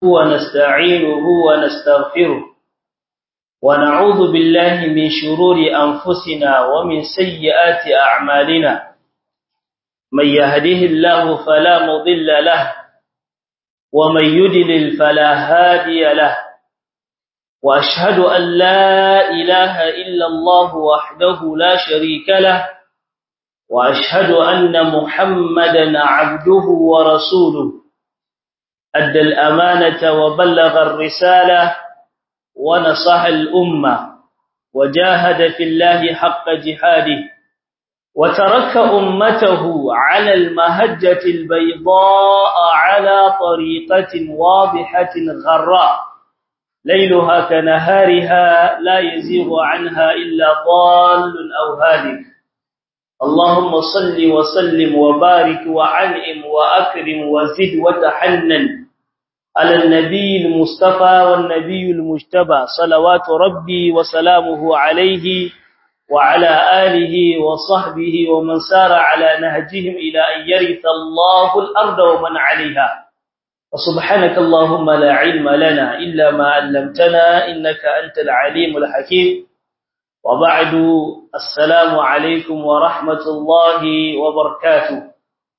ونستعينه ونستغفره ونعوذ بالله من شرور أنفسنا ومن سيئات أعمالنا من يهده الله فلا مضل له ومن يدلل فلا هادي له وأشهد أن لا إله إلا الله وحده لا شريك له وأشهد أن محمدا عبده ورسوله أدى الأمانة وبلغ الرسالة ونصح الأمة وجاهد في الله حق جهاده وترك أمته على المهجة البيضاء على طريقة واضحة غراء ليلها كنهارها لا يزيغ عنها إلا ضال أو هالك اللهم صل وسلم وبارك وعنئم وأكرم وزد وتحنن على النبي المصطفى والنبي المجتبى صلوات ربي وسلامه عليه وعلى آله وصحبه ومن سار على نهجهم إلى أن يرث الله الأرض ومن عليها وسبحانك اللهم لا علم لنا إلا ما علمتنا إنك أنت العليم الحكيم وبعد السلام عليكم ورحمة الله وبركاته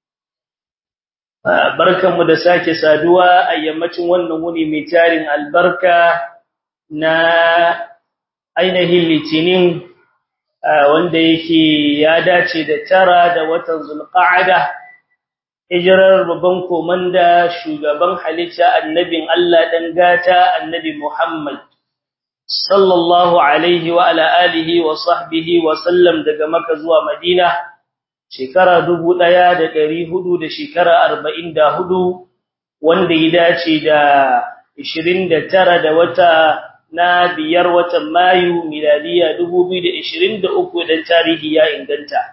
barkanmu da sake saduwa a yammacin wannan wuni mai tarin albarka na ainihin litinin wanda yake ya dace da tara da watan zulqa'ada hijirar babban komanda shugaban halitta annabin Allah dan gata annabi Muhammad sallallahu alaihi wa ala alihi wa sahbihi wa sallam daga Makka zuwa Madina shekara 1400 da shekara 44 wanda ya dace da 29 da wata na biyar watan Mayu miladiya 2023 da tarihi ya inganta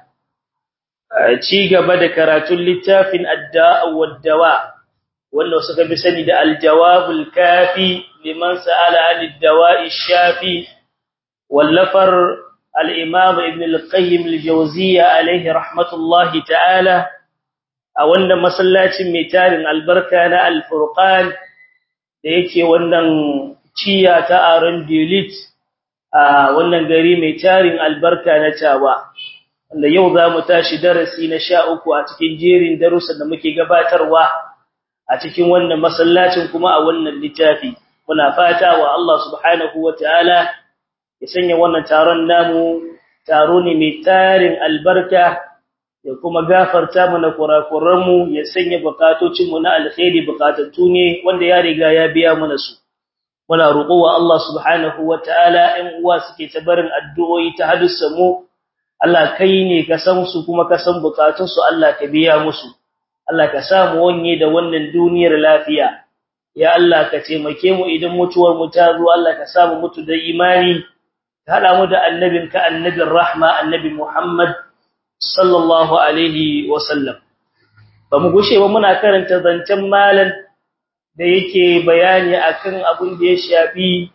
ci gaba da karatun littafin adda'a wad-dawa wanda suka bi sani da al-jawabul kafi liman sa'ala al-dawa'i shafi wallafar al-imam ibn al-qayyim al-jawziyya alayhi rahmatullahi ta'ala a wannan masallacin mai tarin albarka na al-furqan da yake wannan ciya ta aron dilit a wannan gari mai tarin albarka na tawa wanda yau za mu tashi darasi na sha uku a cikin jerin darussan da muke gabatarwa a cikin wannan masallacin kuma a wannan littafi muna fata wa Allah subhanahu wataala ya sanya wannan taron namu taro ne mai tarin albarka ya kuma gafarta mana kurakuran mu ya sanya bukatocin mu na alkhairi bukatattu ne wanda ya riga ya biya mana su muna roƙo wa Allah subhanahu wataala ɗan uwa suke ta barin addu'o'i ta hadissa mu Allah kai ne ka san su kuma ka san bukatun su Allah ka biya musu Allah ka samu wanye da wannan duniyar lafiya ya Allah ka taimake mu idan mutuwar mu ta zo Allah ka samu mutu da imani ka hada mu da annabinka annabin rahma annabi Muhammad sallallahu alaihi wasallam ba mu gushe ba muna karanta zancen malan da yake bayani akan abin da ya shafi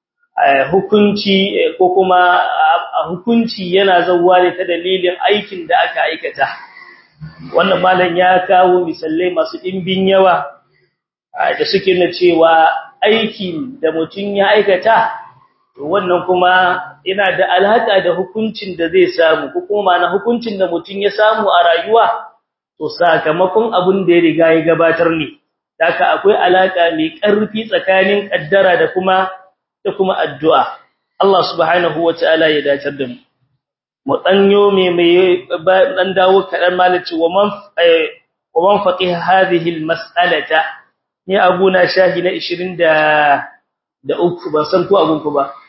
hukunci ko kuma hukunci yana zawwa ne ta dalilin aikin da aka aikata wannan malam ya kawo misalai masu dimbin yawa da suke na cewa aikin da mutum ya aikata wannan kuma yana da alaka da hukuncin da zai samu ko kuma na hukuncin da mutum ya samu a rayuwa to sakamakon abin da ya riga ya gabatar ne haka akwai alaka mai ƙarfi tsakanin kaddara da kuma da kuma addu'a Allah subhanahu wataala ya dace da mu mu danyo me mai dan dawo kadan malaci wa man wa man faqih hadhihi almas'alata ni abuna shahi na 20 da da uku ban san ko abun ku ba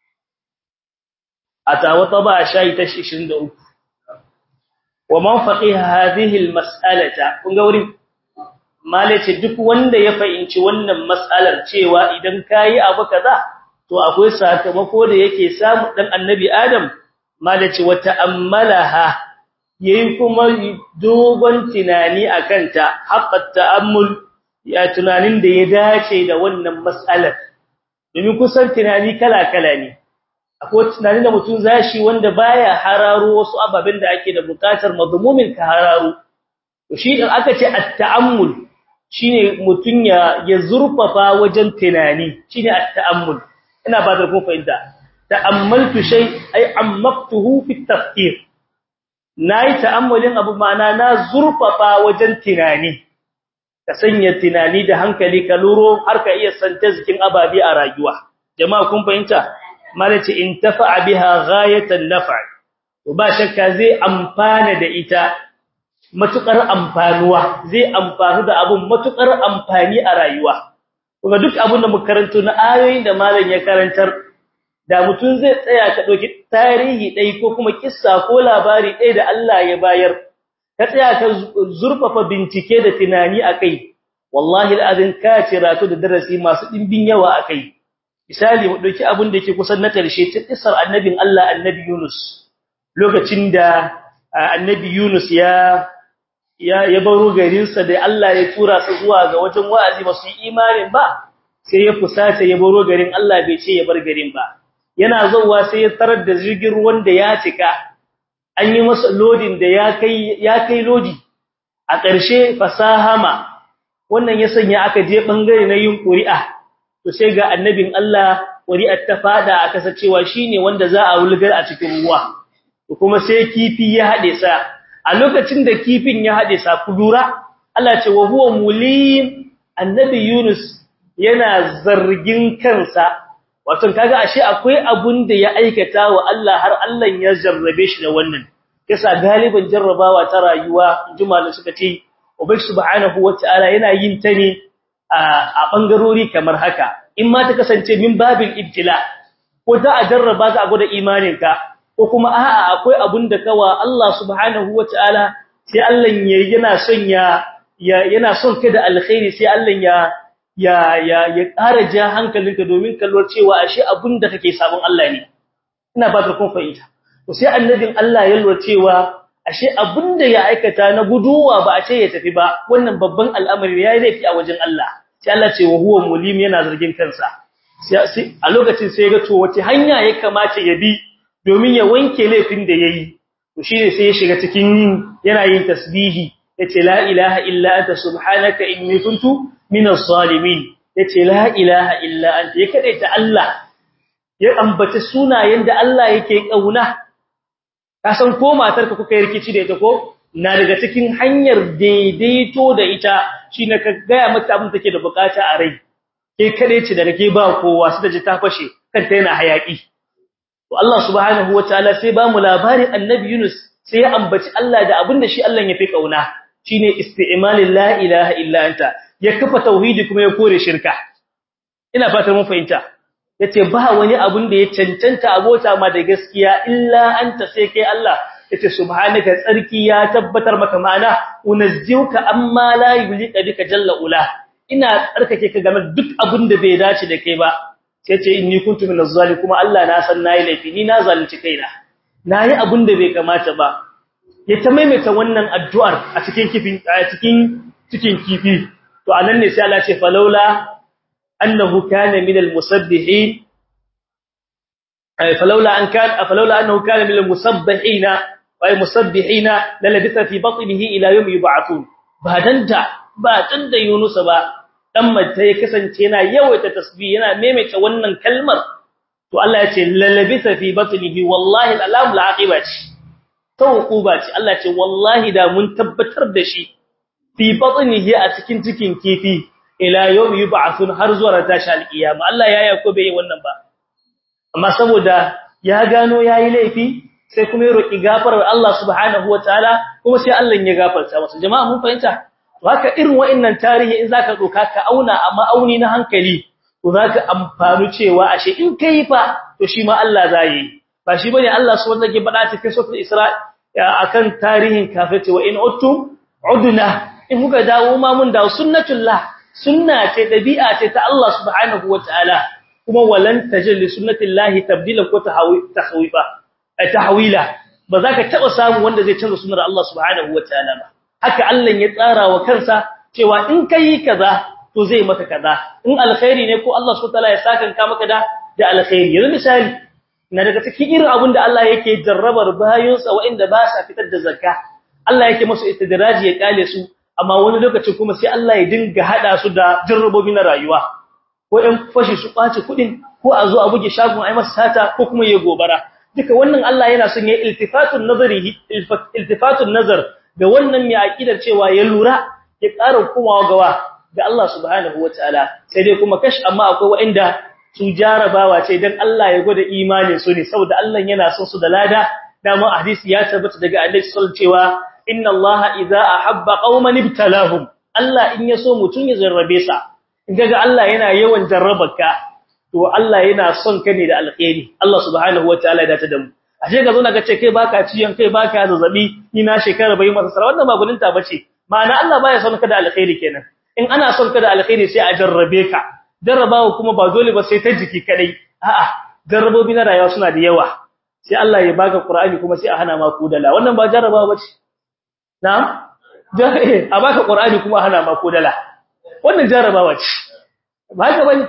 atawa taba shahi ta 23 wa man faqih hadhihi almas'alata kun ga wurin malace duk wanda ya fahimci wannan mas'alar cewa idan kai abu kaza to akwai sakamako da yake samu dan annabi adam malace wata ammalaha yayin kuma dogon tunani akan ta haqqat ta'ammul ya tunanin da ya dace da wannan mas'alar domin kusan tunani kala kala ne akwai tunani da mutum zashi wanda baya hararo wasu ababen da ake da bukatar mazmumin ka hararo to shi din aka ce at-ta'ammul shine mutun ya ya zurfafa wajen tunani shine at-ta'ammul ina ba da kun fahimta ta'ammaltu shay ay ammaqtuhu fi tafkir nayi ta'ammulin abu ma'ana na zurfafa wajen tunani ka sanya tunani da hankali ka luro har ka iya santa zikin ababi a rayuwa jama'a kun fahimta malaci in tafa'a biha ghayatan naf'a to ba shakka zai amfana da ita matukar amfanuwa zai amfanu da abun matukar amfani a rayuwa kuma duk abun da muka karanto na ayoyin da malam ya karantar da mutun zai tsaya ka dauki tarihi dai ko kuma kissa ko labari dai da Allah ya bayar ka tsaya ka zurfafa bincike da tunani akai wallahi alazin ka cira to da darasi masu dimbin yawa akai misali mu dauki abun da yake kusan na karshe ta kissar annabin Allah annabi Yunus lokacin da annabi Yunus ya ya ya baro garinsa da Allah ya tura su zuwa ga wajen wa'azi ba su yi imanin ba sai ya fusace ya baro garin Allah bai ce ya bar garin ba yana zuwa sai ya tarar da jirgin ruwan da ya cika an yi masa loading da ya kai ya kai lodi a ƙarshe fasahama wannan ya sanya aka je bangare na yin ƙuri'a to sai ga annabin Allah ƙuri'ar ta fada aka sacewa shine wanda za a wulgar a cikin ruwa kuma sai kifi ya hade sa a lokacin da kifin ya hade sa kudura Allah ce wa huwa mulim annabi Yunus yana zargin kansa wato kaga ashe akwai abun da ya aikata wa Allah har Allah ya jarrabe shi da wannan kisa galiban jarrabawa ta rayuwa juma'a suka ce ubai subhanahu wataala yana yin ta ne a bangarori kamar haka in ma ta kasance min babil ibtila ko za a jarraba ka a gwada imaninka ko kuma a'a akwai abun da kawa Allah subhanahu wataala sai Allah yana son ya yana son ka da alkhairi sai Allah ya ya ya ya ƙara ja hankalinka domin kallon cewa ashe abun da kake sabon Allah ne ina ba ka kun fahimta to sai annabin Allah ya lura cewa ashe abun da ya aikata na guduwa ba a ce ya tafi ba wannan babban al'amari yayi laifi a wajen Allah sai Allah ce wa huwa mulim yana zargin kansa sai a lokacin sai ya ga to wace hanya ya kamata ya bi domin ya wanke laifin da yayi to shine sai ya shiga cikin yana yin tasbihi yace la ilaha illa anta subhanaka inni kuntu minaz zalimin yace la ilaha illa anta ya kadaita Allah ya ambaci sunayen da Allah yake kauna ka san ko matarka kuka yi rikici da ita ko na daga cikin hanyar daidaito da ita shine ka ga mata abin take da bukata a rai ke kade ce da kake ba kowa sai ta ji ta fashe kanta yana hayaki to Allah subhanahu wataala sai ba mu labarin annabi Yunus sai ya ambaci Allah da abinda shi Allah ya fi kauna shine isti'malin la ilaha illa anta ya kafa tauhidi kuma ya kore shirka ina fatan mun fahimta yace ba wani abun da ya cancanta abota ma da gaskiya illa anta sai kai Allah yace subhanaka tsarki ya tabbatar maka ma'ana unazziuka amma la yulika bika jalla ula ina tsarkake ka game duk abun da bai dace da kai ba sai ce inni kuntu minaz zalim kuma Allah na san nayi laifi ni na zalunci kaina nayi abun da bai kamata ba ya ta maimaita wannan addu'ar a cikin kifin a cikin cikin kifi to anan ne sai Allah ce falaula annahu kana minal musabbihin ay falaula an kana falaula annahu kana minal musabbihina ay musabbihina lalabitha fi batnihi ila yawm yub'athun ba dan da ba dan da Yunus ba dan mace ya kasance yana yawaita tasbih yana maimaita wannan kalmar to Allah ya ce lalabisa fi batnihi wallahi alam la'aqibati tawquba ce Allah ce wallahi da mun tabbatar da shi fi batnihi a cikin cikin kifi ila yawm yub'athun har zuwa tashi alqiyama Allah ya yako bai wannan ba amma saboda ya gano yayi laifi sai kuma ya roki gafarar Allah subhanahu wataala kuma sai Allah ya gafarta masa jama'a mun fahimta haka irin wa'annan tarihi in zaka doka ka auna a ma'auni na hankali to zaka amfanu cewa ashe in kai fa to shi ma Allah zai yi ba shi bane Allah subhanahu wataala ke faɗa cikin suratul Isra akan tarihin kafirci wa in uttum udna in kuka dawo ma mun dawo sunnatullah sunna ce dabi'a ce ta Allah subhanahu wataala kuma walan tajid li sunnatillahi tabdila ko tahwifa tahwila ba za ka taba samu wanda zai canza sunnar Allah subhanahu wataala ba haka Allah ya tsara wa kansa cewa in kai kaza to zai maka kaza in alkhairi ne ko Allah subhanahu wataala ya saka ka maka da da alkhairi yanzu misali na daga cikin irin abin da Allah yake jarrabar bayinsa waɗanda ba sa fitar da zakka Allah yake musu istidraji ya kale su amma wani lokaci kuma sai Allah ya dinga hada su da jarrabobi na rayuwa ko ɗan fashi su kwace kuɗin ko a zo a buge shagon ai masa sata ko kuma ya gobara duka wannan Allah yana son ya iltifatun nazari iltifatun nazar ga wannan mai aqidar cewa ya lura ya ƙara komawa gawa ga Allah subhanahu wataala sai dai kuma kash amma akwai wa'inda su jarabawa ce dan Allah ya gwada imanin su ne saboda Allah yana son su da lada dama hadisi ya tabbata daga Annabi sallallahu cewa inna Allah idza ahabba qauman ibtalahum Allah in yaso mutun ya jarrabe sa in kaga Allah yana yawan jarrabarka to Allah yana son ka ne da alkhairi Allah subhanahu wataala ya dace da mu ashe ga zo na ga ce kai baka ciyan kai baka zazzabi ni na shekara bai masa sara wannan ba guninta bace ma'ana Allah baya son ka da alkhairi kenan in ana son ka da alkhairi sai a jarrabe ka jarrabawa kuma ba dole ba sai ta jiki kadai a'a jarrabobi na rayuwa suna da yawa sai Allah ya baka Qur'ani kuma sai a hana ma kudala wannan ba jarrabawa bace na'am a baka Qur'ani kuma a hana ma kudala wannan jarrabawa ce ba haka bane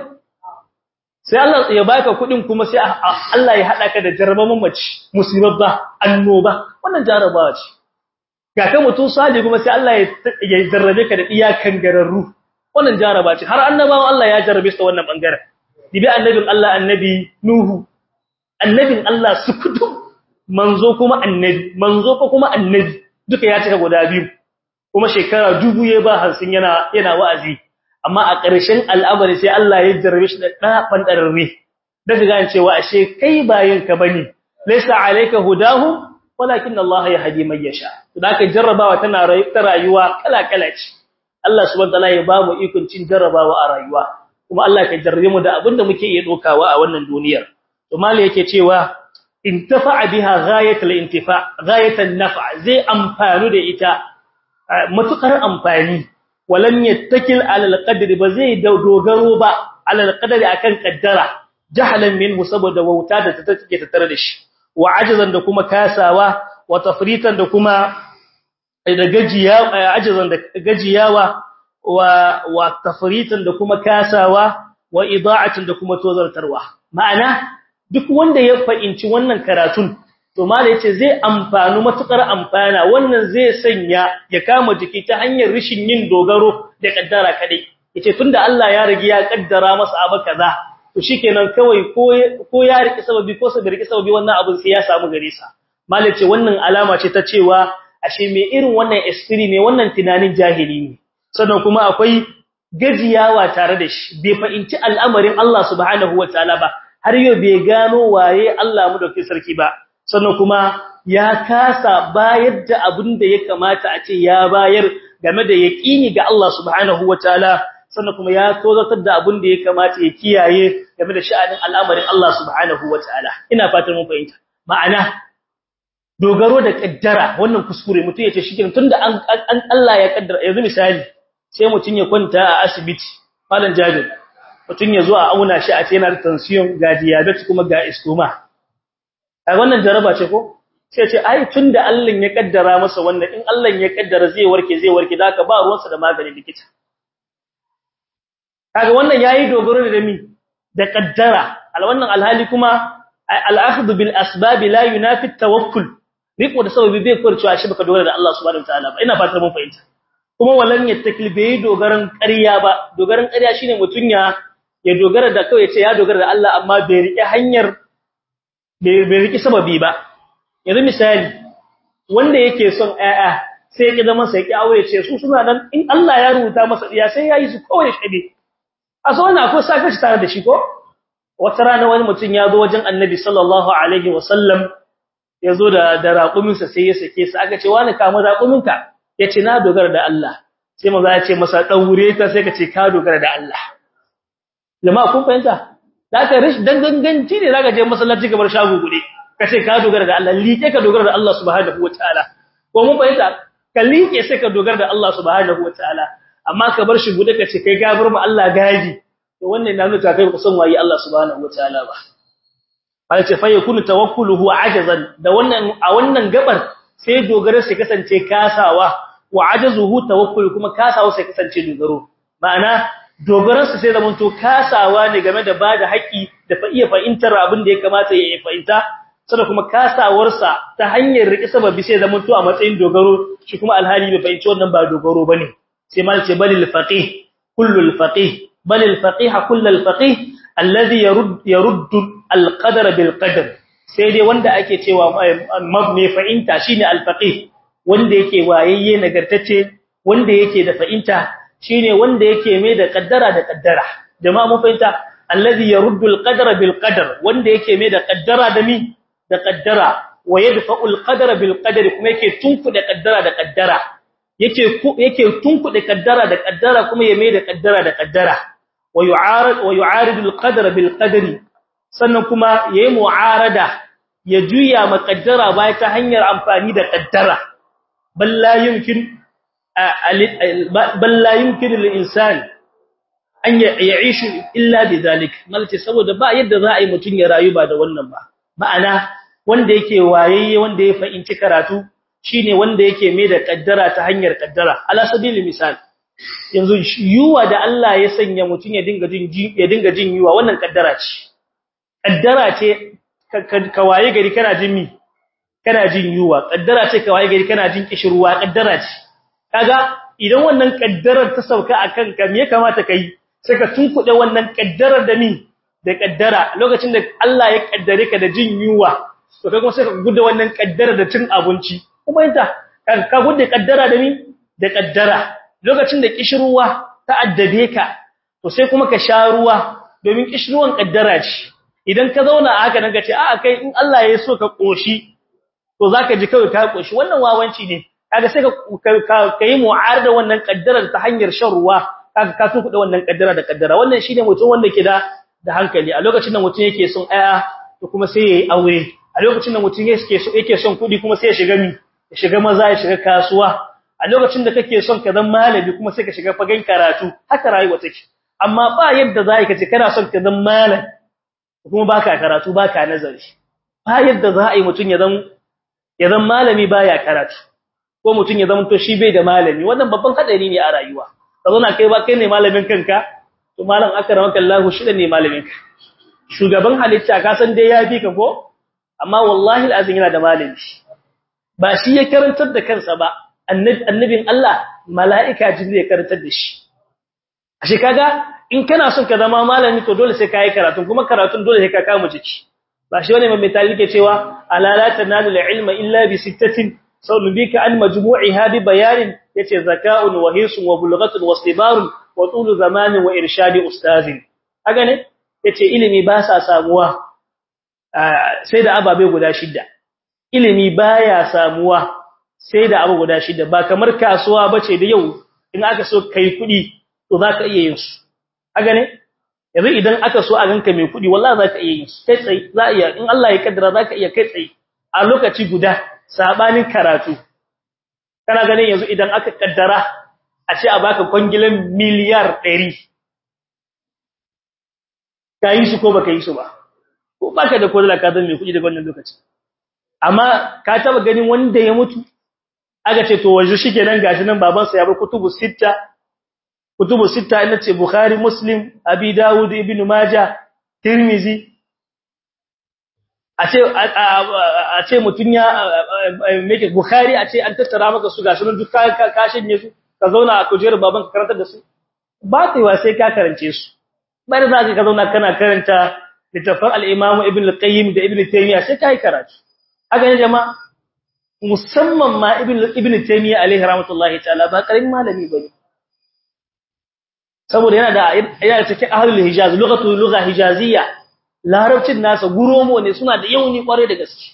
sai Allah ya baka kudin kuma sai Allah ya hada ka da jarrabawan mace musibabba annoba wannan jarrabawa ce ga ka mutum sali kuma sai Allah ya jarrabe ka da iyakan gararru wannan jarraba ce har annabawan Allah ya jarrabe su wannan bangaren dibi annabin Allah annabi Nuhu annabin Allah sukutu manzo kuma annabi manzo ko kuma annabi duka ya cika guda biyu kuma shekara dubu ya ba hansin yana yana wa'azi amma a ƙarshen al'amari sai Allah ya jarrabe shi da ɗafan ɗararre daga gane cewa ashe kai bayan ka bane laysa alayka hudahum walakin Allah yahdi man yasha to da ka jarrabawa tana ta rayuwa kala kala ce Allah subhanahu wataala ya ba mu ikon cin jarrabawa a rayuwa kuma Allah ka jarrabe mu da abinda muke iya dokawa a wannan duniyar to mali yake cewa intafa biha ghayatul intifa ghayatan naf'a zai amfanu da ita matukar amfani walam yattakil ala alqadri ba zai dogaro ba ala alqadri akan kaddara jahalan minhu saboda wauta da ta take tattare da shi wa ajazan da kuma kasawa wa tafritan da kuma da gajiya ajazan da gajiyawa wa wa tafritan da kuma kasawa wa ida'atin da kuma tozartarwa ma'ana duk wanda ya fahimci wannan karatun to mala yace zai amfanu matukar amfana wannan zai sanya ya kama jiki ta hanyar rishin yin dogaro da kaddara kadai yace tunda Allah ya rigi ya kaddara masa abu kaza to shikenan kawai ko ko ya riki sababi ko sai riki sababi wannan abin sai ya samu gare sa mala yace wannan alama ce ta cewa ashe me irin wannan esprit ne wannan tunanin jahili ne sannan kuma akwai gajiyawa tare da shi bai fahimci al'amarin Allah subhanahu wataala ba har yau bai gano waye Allah mu dauke sarki ba sannan kuma ya kasa bayar da abin da ya kamata a ce ya bayar game da yaqini ga Allah subhanahu wataala sannan kuma ya tozatar da abin da ya kamata ya kiyaye game da sha'anin al'amarin Allah subhanahu wataala ina fatan mun fahimta ma'ana dogaro da kaddara wannan kuskure mutum yace shikenan tunda an Allah ya kaddara yanzu misali sai mutum ya kwanta a asibiti malam jabir mutum ya zo a auna shi a ce yana da tension ga diabetes kuma ga istoma ai wannan jaraba ce ko sai ce ai tunda Allah ya kaddara masa wannan in Allah ya kaddara zai warke zai warke da ka ba ruwansa da maganin likita kaga wannan yayi dogaro da mi da kaddara al wannan alhali kuma al-akhdhu bil asbab la yunafi at-tawakkul riko da sababi bai kurcewa shi baka dogara da Allah subhanahu wataala ba ina fatan mun fahimta kuma walan yattakil bai dogaran ƙarya ba dogaran ƙarya shine mutun ya ya dogara da kawai ce ya dogara da Allah amma bai rike hanyar bai rike sababi ba yanzu misali wanda yake son ƴaƴa sai ya zama sai ya aure ce su suna nan in Allah ya rubuta masa diya sai yayi su kawai shabe a so wannan akwai sakaci tare da shi ko wata rana wani mutum ya zo wajen Annabi sallallahu alaihi wasallam ya zo da da raƙuminsa sai ya sake sa aka ce wani kama raƙuminka yace na dogara da Allah sai maza ya ce masa daure ta sai ka ce ka dogara da Allah jama'a kun fahimta zaka rish dan ganganci ne zaka je masallaci gabar shago gude kace ka dogara da Allah liƙe ka dogara da Allah subhanahu wataala ko mun fahimta ka liƙe sai ka dogara da Allah subhanahu wataala amma ka bar shi gude kace kai gabar mu Allah gaji to wannan na nuna kai ku san wayi Allah subhanahu wataala ba Allah ce fa yakunu tawakkuluhu ajazan da wannan a wannan gabar sai dogara sai kasance kasawa wa ajazuhu tawakkul kuma kasawa sai kasance dogaro ma'ana dogaransu sai zamanto kasawa ne game da bada haƙi da fa iya fahimtar abin da ya kamata ya fahimta sada kuma kasawarsa ta hanyar riki sababi sai zaman to a matsayin dogaro shi kuma alhali bai fahimci wannan ba dogaro bane sai mal ce balil faqih kullu faqih balil faqih kullu faqih alladhi yarud yarud al-qadara bil qadar sai dai wanda ake cewa mai fa'inta shine al-faqih wanda yake wayayye nagartacce wanda yake da fa'inta shine wanda yake mai da kaddara da kaddara jama'a mun fahimta alladhi yaruddu al-qadara bil qadar wanda yake mai da kaddara da mi da kaddara wa yadfa'u al-qadara bil qadari kuma yake tunkuda kaddara da kaddara yake yake tunkuda kaddara da kaddara kuma ya mai da kaddara da kaddara wa yu'arid wa yu'aridu al-qadara bil qadari sannan kuma yayi mu'arada ya juya makaddara bai ta hanyar amfani da kaddara bal la yumkin bal la yumkin lil insan an ya'ishu illa bidhalik malce saboda ba yadda za a yi mutun ya rayu ba da wannan ba ma'ana wanda yake wayayye wanda ya fahimci karatu shine wanda yake mai da kaddara ta hanyar kaddara ala sabili misal yanzu yuwa da Allah ya sanya mutun ya dinga jin ya dinga jin yuwa wannan kaddara ce kaddara ce ka waye gari kana jin mi kana jin yuwa kaddara ce ka waye gari kana jin kishirwa kaddara ce kaga idan wannan kaddarar ta sauka akan ka me ya kamata kai sai ka tunkuɗe wannan kaddarar da mi da kaddara lokacin da Allah ya kaddare ka da jin yuwa to kai kuma sai ka gudu wannan kaddara da cin abinci kuma yanta ka gudu kaddara da mi da kaddara lokacin da kishirwa ta addabe ka to sai kuma ka sha ruwa domin kishirwan kaddara ce idan ka zauna a haka nan ka ce a kai in Allah ya so ka koshi to zaka ji kawai ka koshi wannan wawanci ne kaga sai ka kai mu'arada wannan kaddarar ta hanyar shan ruwa kaga ka tuku da wannan kaddara da kaddara wannan shine mutum wanda ke da da hankali a lokacin da mutum yake son aya to kuma sai yayi aure a lokacin da mutum yake so yake son kudi kuma sai ya shiga mi ya shiga maza ya shiga kasuwa a lokacin da kake son ka zama malami kuma sai ka shiga fagen karatu haka rayuwa take amma ba yadda za ka ce kana son ka zama malami kuma baka karatu baka nazari ba yadda za a yi mutun ya zama ya zama malami baya karatu ko mutun ya zama to shi bai da malami wannan babban hadari ne a rayuwa ka zo na kai ba kai ne malamin kanka to malam akramaka Allah shi ne malamin ka shugaban halitta ka san dai ya fi ka ko amma wallahi alazim yana da malami ba shi ya karantar da kansa ba annabin Allah mala'ika jibril ya karantar da shi ashe kaga in kana son ka zama malami to dole sai kai karatu kuma karatun dole sai ka kama jiki ba shi wani mai tali ke cewa alala tanalu ilma illa bi sittatin sawlu bika an majmu'iha bi bayanin yace zaka'un wa hisun wa bulghatun wa istibarun wa tulu zamanin wa irshadi ustazin kaga ne yace ilimi ba sa samuwa sai da ababe guda shida ilimi baya samuwa sai da abu guda shida ba kamar kasuwa bace da yau in aka so kai kudi to zaka iya yin su kaga ne yanzu idan aka so a ganka mai kudi wallahi zaka iya yin su kai tsaye za iya in Allah ya kaddara zaka iya kai tsaye a lokaci guda sabanin karatu kana ganin yanzu idan aka kaddara a ce a baka kwangilan miliyar 100 kai su ko baka yi su ba ko baka da kodala ka zama mai kudi daga wannan lokaci amma ka taba ganin wanda ya mutu aka ce to waje shikenan gashi nan babansa ya bar kutubu sita kutubu sita ina ce bukhari muslim abi dawud ibn majah tirmizi a ce a ce mutun ya make bukhari a ce an tattara maka su gashi nan duk ka shanye su ka zauna a kujerar baban ka karanta da su ba ta yiwa sai ka karance su bari za ka zauna kana karanta littafin al-imam ibn al-qayyim da ibn taymiyyah sai kai karatu haka ne jama'a musamman ma ibn ibn taymiyyah alaihi rahmatullahi ta'ala ba karamin malami bane saboda yana da yana cikin ahlul hijaz lughatu lugha hijaziyya larabcin nasa guromo ne suna da yauni kware da gaske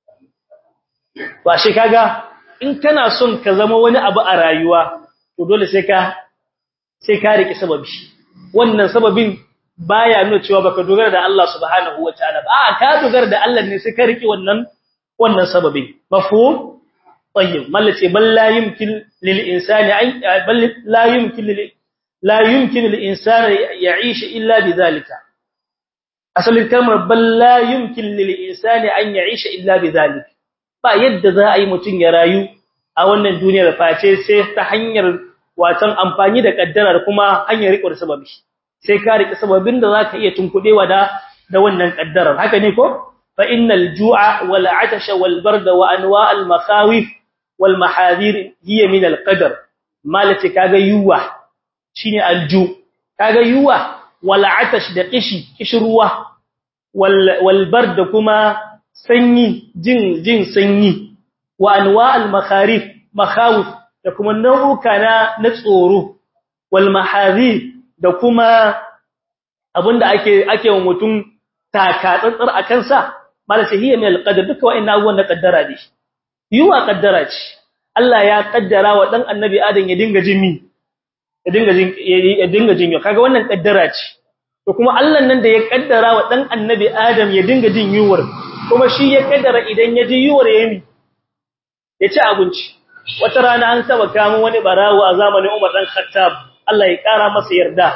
ba shi kaga in kana son ka zama wani abu a rayuwa to dole sai ka sai ka riki sababi wannan sababin baya nuna cewa baka dogara da Allah subhanahu wataala ba a ka dogara da Allah ne sai ka riki wannan wannan sababin mafhum tayyib mallace bal la yumkin lil insani ay bal la yumkin lil la yumkin lil insani ya'ish illa bidhalika asalin kalmar bal la yumkin lil insani an ya'ish illa bidhalika ba yadda za a yi mutun ya rayu a wannan duniyar face sai ta hanyar watan amfani da kaddara kuma hanyar riƙo da sababi sai ka riƙe sababin da zaka iya tunkudewa da da wannan kaddarar haka ne ko fa innal ju'a wal 'atasha wal barda wa anwa' al makhawif wal mahadir hiya min al qadar malati kaga yuwa shine alju kaga yuwa wal 'atash da kishi kishruwa wal wal barda kuma sanyi jin jin sanyi wa anwa' al makharif makhawif da kuma nau'uka na na tsoro wal mahadir da kuma abinda ake ake wa mutum taka tsantsar a kansa mala hiya min alqadar duka wa'annan abubuwan na kaddara ne yuwa kaddara ce Allah ya kaddara wa dan annabi Adam ya dinga jimi ya dinga jin ya dinga jin kaga wannan kaddara ce to kuma Allah nan da ya kaddara wa dan annabi Adam ya dinga jin yuwar kuma shi ya kaddara idan ya ji yuwar yayi ya ci abinci wata rana an saba kamun wani barawo a zamanin Umar dan Khattab Allah ya kara masa yarda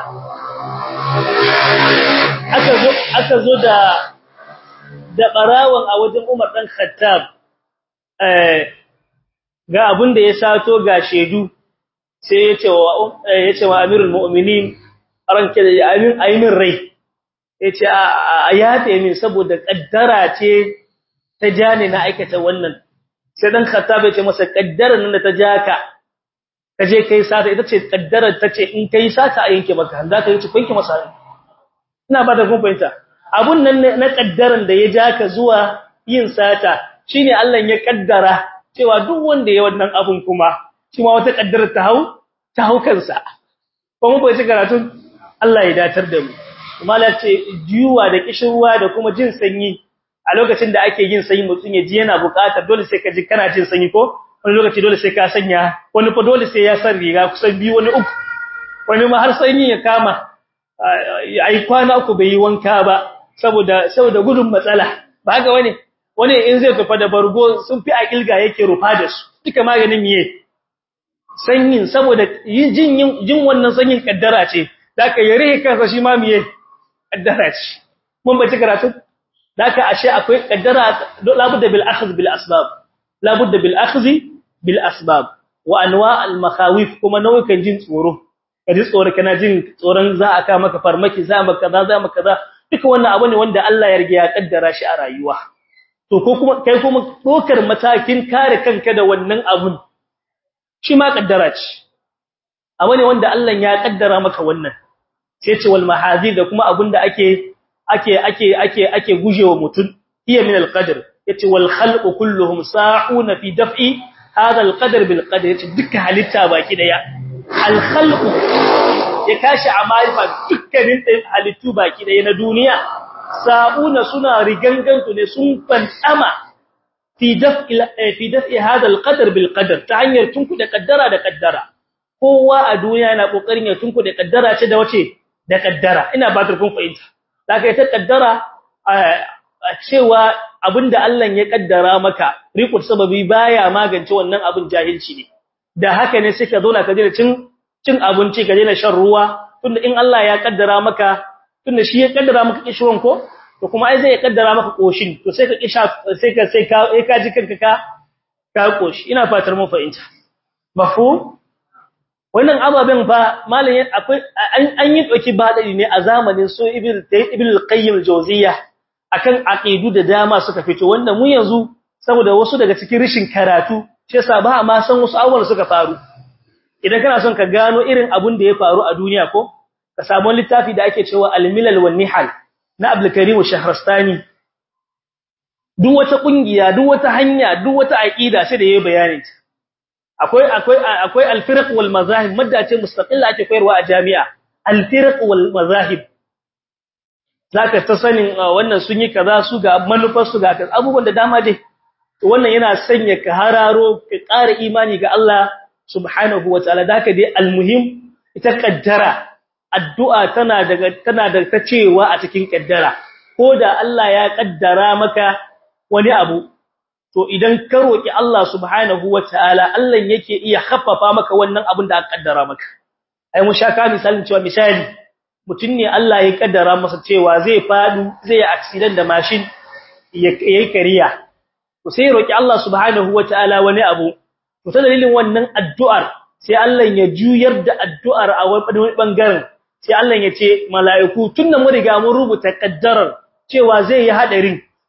aka zo aka zo da da barawon a wajen Umar dan Khattab eh ga abin da ya sato ga shedu sai ya ce wa ya ce wa Amirul Mu'minin ranke da amin ainin rai yace a yafe min saboda kaddara ce ta jani na aikata wannan sai dan Khattab ya ce masa kaddara nan da ta jaka kaje kai sata ita ce kaddarar tace in kai sata a yanke maka za ka yi cikin masa ina ba da kun fahimta abun nan na kaddaran da ya ja ka zuwa yin sata shine Allah ya kaddara cewa duk wanda ya wannan abun kuma shi ma wata kaddara ta hau ta hau kansa ko mun bai karatu Allah ya datar da mu kuma la ce jiwa da kishirwa da kuma jin sanyi a lokacin da ake yin sanyi mutun ya ji yana buƙatar dole sai ka ji kana jin sanyi ko wani lokaci dole sai ka sanya wani fa dole sai ya san riga kusan biyu wani uku wani ma har sanyi ya kama ai kwana uku bai yi wanka ba saboda saboda gudun matsala ba ga wani wani in zai tafi da bargo sun fi a kilga yake rufa da su duka maganin miye sanyin saboda jin jin wannan sanyin kaddara ce daka yare kansa shi ma miye kaddara ce mun bace karatu daka ashe akwai kaddara labudda bil akhdh bil asbab labudda bil akhdh bil asbab wa anwa' al makhawif kuma nau'ikan jin tsoro kaji tsoro kana jin tsoron za a ka maka farmaki za maka kaza za maka kaza duka wannan abu ne wanda Allah ya riga ya kaddara shi a rayuwa to ko kuma kai kuma dokar matakin kare kanka da wannan abun shi ma kaddara ce abu ne wanda Allah ya kaddara maka wannan sai ce wal mahazir da kuma abun da ake ake ake ake ake gujewa mutun iya min al qadar yace wal khalqu kulluhum sa'una fi daf'i hadha al qadar bil qadar yace duka halitta baki daya al khalqu ya kashi a marifa dukkanin halittu baki daya na duniya sa'una suna rigangantu ne sun fantama fi daf'i fi daf'i hadha al-qadar bil qadar ta hanyar tunku da kaddara da kaddara kowa a duniya yana kokarin ya tunku da kaddara ce da wace da kaddara ina ba ta kun fahimta zaka ita kaddara cewa abinda Allah ya kaddara maka riqut sababi baya magance wannan abin jahilci ne da haka ne suka zo na kaje cin cin abinci ka daina shan ruwa tunda in Allah ya kaddara maka tunda shi ya kaddara maka kishiron ko to kuma ai zai kaddara maka koshin to sai ka kisha sai ka sai ka eh ka ji kanka ka ka koshi ina fatar mun fahimta mafhum wannan ababen fa malamin akwai an yi doki badari ne a zamanin so ibn ibn al-qayyim al-jawziyya akan aqidu da dama suka fito wanda mu yanzu saboda wasu daga cikin rishin karatu shi yasa ba ma san wasu abubuwan suka faru idan kana son ka gano irin abun da ya faru a duniya ko ka samu littafi da ake cewa al-milal wan nihal na Abdul Karim Shahrastani duk wata kungiya duk wata hanya duk wata aqida sai da yayi bayani akwai akwai akwai al-firq wal mazahib madda ce mustaqilla ake koyarwa a jami'a al-firq wal mazahib zaka ta sanin wannan sun yi kaza su ga manufar su ga kaza abubuwan da dama dai wannan yana sanya ka hararo ka ƙara imani ga Allah subhanahu wataala da haka dai al-muhim ita kaddara addu'a tana daga tana da ta cewa a cikin kaddara ko da Allah ya kaddara maka wani abu to idan ka roki Allah subhanahu wataala Allah yake iya haffafa maka wannan abin da aka kaddara maka ai mun shaka misalin cewa misali mutun ne Allah ya kaddara masa cewa zai fadu zai yi accident da machine yayi kariya to sai roki Allah subhanahu wataala wani abu to ta dalilin wannan addu'ar sai Allah ya juyar da addu'ar a wani bangaren sai Allah ya ce mala'iku tunda mun riga mun rubuta kaddarar cewa zai yi hadarin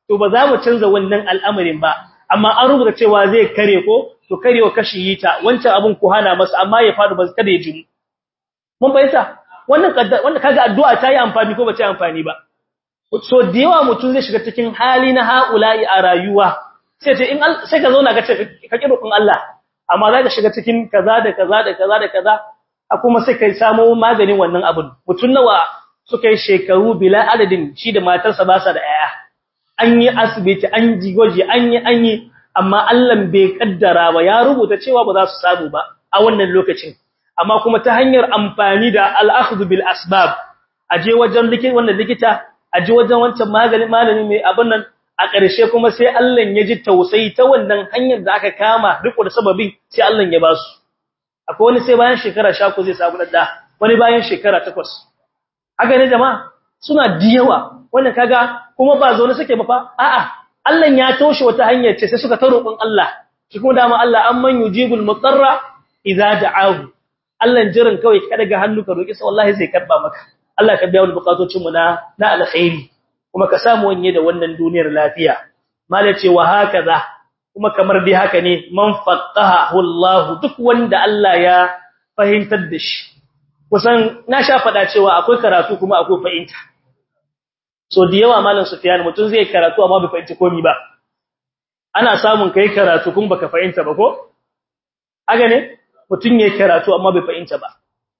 to ba za mu canza wannan al'amarin ba amma an rubuta cewa zai kare ko to karewa kashi yi ta wancan abun ku hana masa amma ya fadu ba kada ya jimu mun bayyana wannan wanda kaga addu'a ta yi amfani ko ba ta yi amfani ba so da yawa mutum zai shiga cikin hali na haula'i a rayuwa sai ce in sai ka zauna ka ce ka kiro kun Allah amma za ka shiga cikin kaza da kaza da kaza da kaza a kuma sai kai samu maganin wannan abun mutum nawa suka yi shekaru bila adadin shi da matarsa ba sa da yaya an yi asibiti an ji gwaji an yi an yi amma Allah bai kaddara ba ya rubuta cewa ba za su samu ba a wannan lokacin amma kuma ta hanyar amfani da al-akhdhu bil asbab aje wajen likita wannan likita aje wajen wancan magani malami mai abin nan a ƙarshe kuma sai Allah ya ji tausayi ta wannan hanyar da aka kama riko da sababin sai Allah ya ba su akwai wani sai bayan shekara 10 zai samu dadda wani bayan shekara 8 haka ne jama'a suna diyawa wannan kaga kuma ba zaune suke ba fa a'a Allah ya toshe wata hanyar ce sai suka ta roƙon Allah shi kuma dama Allah amman yujibul mutarra idza da'ahu Allah jirin kawai ka daga hannu ka roki sai wallahi zai karba maka Allah ka biya wani bukatocin mu na na alkhairi kuma ka samu wanye da wannan duniyar lafiya mala ce wa hakaza kuma kamar dai haka ne man faqahahu Allah duk wanda Allah ya fahimtar da shi kusan na sha fada cewa akwai karatu kuma akwai fahimta so da yawa malam Sufyan mutun zai karatu amma bai fahimci komai ba ana samun kai karatu kuma baka fahimta ba ko haka ne mutun yayi karatu amma bai fahimta ba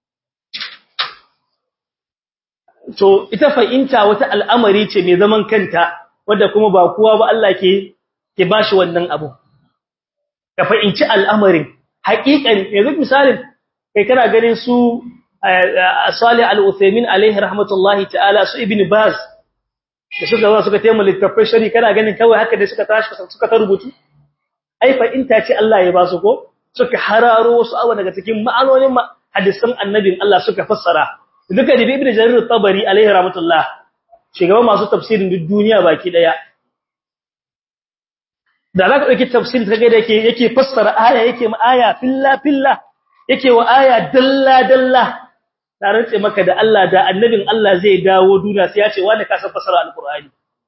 to ita fahimta wata al'amari ce mai zaman kanta wanda kuma ba kowa ba Allah ke ke bashi wannan abu ka fahimci al'amarin haƙiƙan yanzu misalin kai kana ganin su Salih Al-Uthaymeen alaihi rahmatullahi ta'ala su Ibn Baz da suka zo suka taimaka littafin shari kana ganin kawai haka da suka tashi suka ta rubutu ai fahimta ce Allah ya ba su ko suka hararo wasu abu daga cikin ma'anonin hadisan annabin Allah suka fassara duka da ibn jarir tabari alaihi rahmatullah shugaban masu tafsirin duk duniya baki daya da zaka dauki tafsirin kaga da yake yake fassara aya yake ma aya filla filla yake wa aya dalla dalla da rantse maka da Allah da annabin Allah zai dawo duniya sai ya ce wani ka san fassara alqur'ani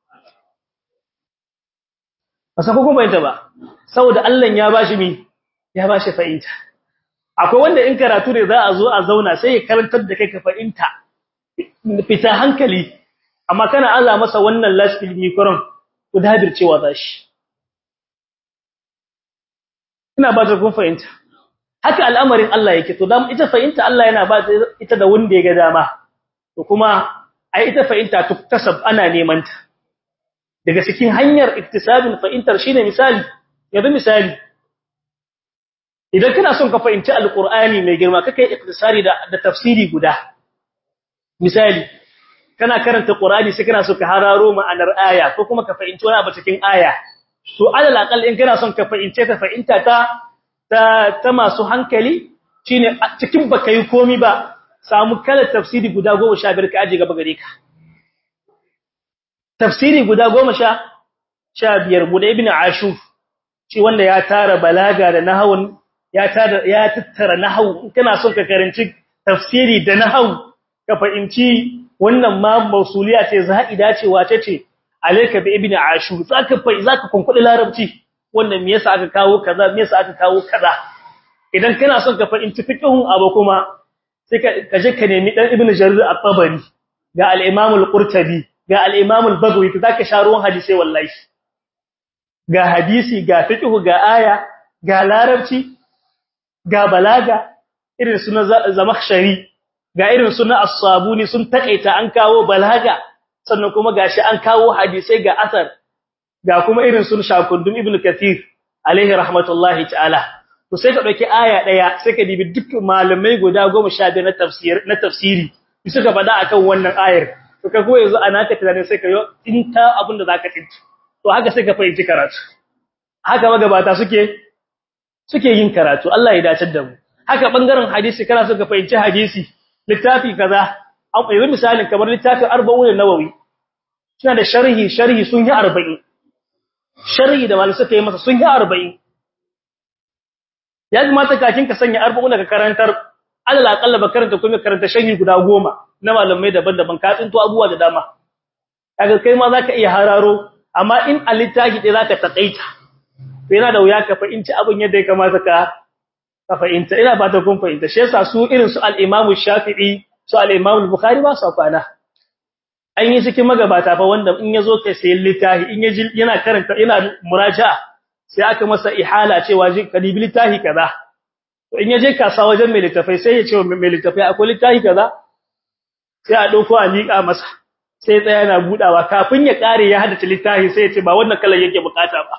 basa ko kuma yanta ba saboda Allah ya bashi mi ya bashi fa'inta akwai wanda in karatu ne za a zo a zauna sai ya karantar da kai ka fahimta fita hankali amma kana Allah masa wannan lasfil mikron ku dabircewa zashi ina ba ta kun fahimta haka al'amarin Allah yake to dan ita fahimta Allah yana ba ita da wanda ya ga dama to kuma ai ita fahimta tuktasab ana neman ta daga cikin hanyar iktisabin fahimtar shine misali yanzu misali idan kana son ka fahimci alqur'ani mai girma kake iktisari da da tafsiri guda misali kana karanta qur'ani sai kana so ka hararo ma'anar aya ko kuma ka fahimci wani abu cikin aya to alal aqal in kana son ka fahimce ta fahimta ta ta, ta masu hankali shine cikin baka yi komi ba samu kala tafsiri guda 15 ka aje gaba gare ka tafsiri guda 10 15 mu da ibnu ashur shi wanda ya tara balaga da nahawun ya tada ya tattara nahwu kana son ka karanci tafsiri da nahwu ka fahimci wannan ma mausuliya ce za'ida ce wace ce alayka bi ibn ashur zaka fa zaka kunkudi larabci wannan me yasa aka kawo kaza me yasa aka kawo kaza idan kana son ka fahimci fiqhun abu kuma sai ka je ka nemi dan ibn jarir at-tabari ga al-imam al-qurtubi ga al-imam al-bagawi zaka sha ruwan hadisi wallahi ga hadisi ga fiqhu ga aya ga larabci ga balaga irin suna zamakhshari ga irin suna as-sabuni sun takaita an kawo balaga sannan kuma gashi an kawo hadisai ga asar ga kuma irin sun shakundum ibnu kathir alaihi rahmatullahi ta'ala to sai ka dauki aya daya sai ka dibi duk malamai guda 15 na tafsir na tafsiri suka faɗa akan wannan ayar to ka kuma yanzu ana ka tunani sai ka yo tinta abin da zaka tinta to haka sai ka fahimci karatu haka magabata suke suke yin karatu Allah ya dace da mu haka bangaren hadisi kana so ka fahimci hadisi littafi kaza an yanzu misalin kamar littafin 40 nawawi suna da sharhi sharhi sun yi 40 sharhi da malaka suka yi masa sun yi 40 ya kamata kakin ka sanya 40 ka karantar alal aqalla ba karanta kuma karanta sharhi guda 10 na malamai daban-daban ka tsinto abubuwa da dama kaga kai ma zaka iya hararo amma in a littafi ɗaya zaka takaita to yana da wuya ka fahimci abin yadda ya kamata ka ka fahimta ina ba ta kun fahimta shi yasa su irin su al-Imam Shafi'i su al-Imam Bukhari ba su kwana an yi cikin magabata fa wanda in yazo kai sayin littafi in yaji yana karanta yana muraja'a sai aka masa ihala cewa ji kadibi littafi kaza to in yaje kasa wajen mai littafai sai ya ce mai littafai akwai littafi kaza sai a dauko a miƙa masa sai tsaya yana budawa kafin ya kare ya haddace littafi sai ya ce ba wannan kalan yake bukata ba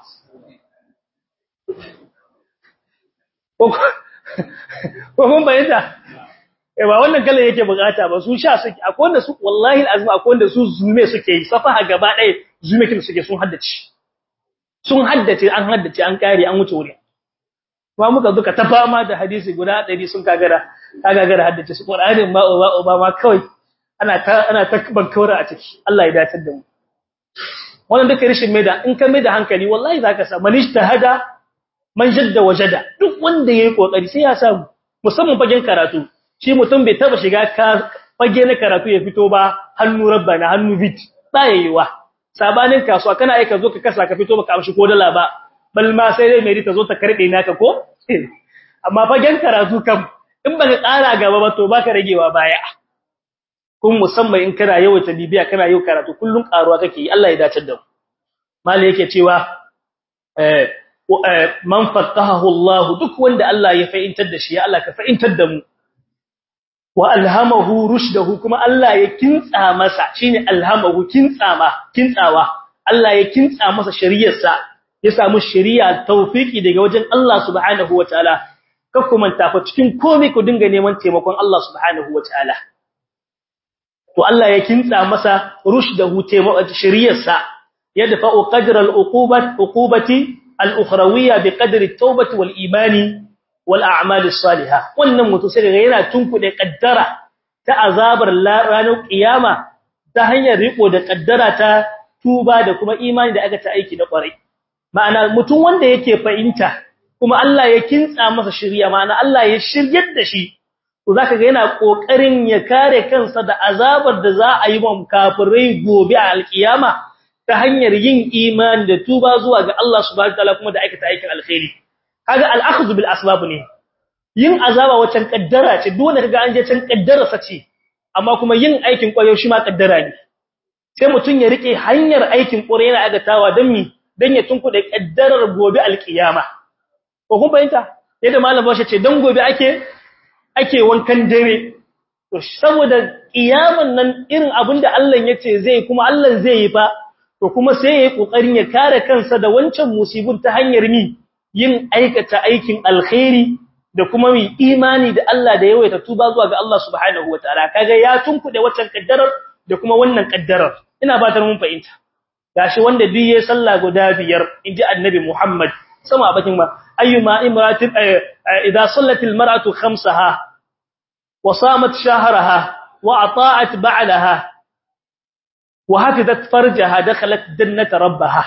ko kun bayyana eh ba wannan kalan yake bukata ba su sha suke akwai wanda su wallahi alazim akwai wanda su zume suke yi safaha gaba ɗaya zume kin suke sun haddace sun haddace an haddace an kare an wuce wuri ba muka duka ta fama da hadisi guda 100 sun kagara kagara haddace su qur'anin ma ba ba ma kawai ana ta ana ta bankawara a ciki Allah ya dace da mu wannan duka rishin maida in ka maida hankali wallahi zaka sa manishta hada man jadda wajada duk wanda yayi kokari sai ya samu musamman fagen karatu shi mutum bai taba shiga ka fage na karatu ya fito ba hannu rabbana hannu bit tsayewa sabanin kasuwa kana aika zo ka kasa ka fito baka amshi ko dala ba bal ma sai dai mai ta zo ta karbe naka ko amma fagen karatu kam in baka ƙara gaba ba to baka ragewa baya kun musamman in kana yawaita bibiya kana yau karatu kullun karuwa kake yi Allah ya dace da mu mali yake cewa eh man faqahahu Allah duk wanda Allah ya fa'intar da shi ya Allah ka fa'intar da mu wa alhamahu rushdahu kuma Allah ya kintsa masa shine alhamahu kintsama kintsawa Allah ya kintsa masa shari'arsa ya samu shari'a tawfiki daga wajen Allah subhanahu wataala ka kuma tafa cikin komai ku dinga neman taimakon Allah subhanahu wataala to Allah ya kintsa masa rushdahu taimakon shari'arsa yadfa'u qadra al-uqubat uqubati al-ukhrawiyya biqadri at-tawbati wal-imani wal a'malis salihah wannan mutum sai daga yana tunkude kaddara ta azabar ranar kiyama ta hanyar riko da kaddara ta tuba da kuma imani da aka ta aiki da kwarai ma'ana mutum wanda yake fahimta kuma Allah ya kintsa masa shiriya ma'ana Allah ya shiryar da shi to zaka ga yana kokarin ya kare kansa da azabar da za a yi wa kafirai gobe a alkiyama ta hanyar yin imani da tuba zuwa ga Allah subhanahu wa ta'ala kuma da aikata aikin alkhairi kaga al-akhdhu bil asbab ne yin azaba wacan kaddara ce dole kaga an je can kaddara sace amma kuma yin aikin kwayo shi ma kaddara ne sai mutun ya rike hanyar aikin kwayo yana agatawa dan mi dan ya tunkuda kaddarar gobe alkiyama ko kun fahimta yadda malam bashi ce dan gobe ake ake wankan dare to saboda kiyaman nan irin abinda Allah yace zai kuma Allah zai yi fa to kuma sai yayi kokarin ya kare kansa da wancan musibin ta hanyar mi yin aikata aikin alkhairi da kuma mai imani da Allah da yawaita tuba zuwa ga Allah subhanahu wataala kaga ya tunkude waccan kaddarar da kuma wannan kaddarar ina ba ta mun fahimta gashi wanda duk yayin sallah guda biyar inji annabi Muhammad sama bakin ma ayyuma imratin idza sallatil mar'atu khamsaha wa samat shahraha wa ata'at ba'laha wa hafizat farjaha dakhalat jannata rabbaha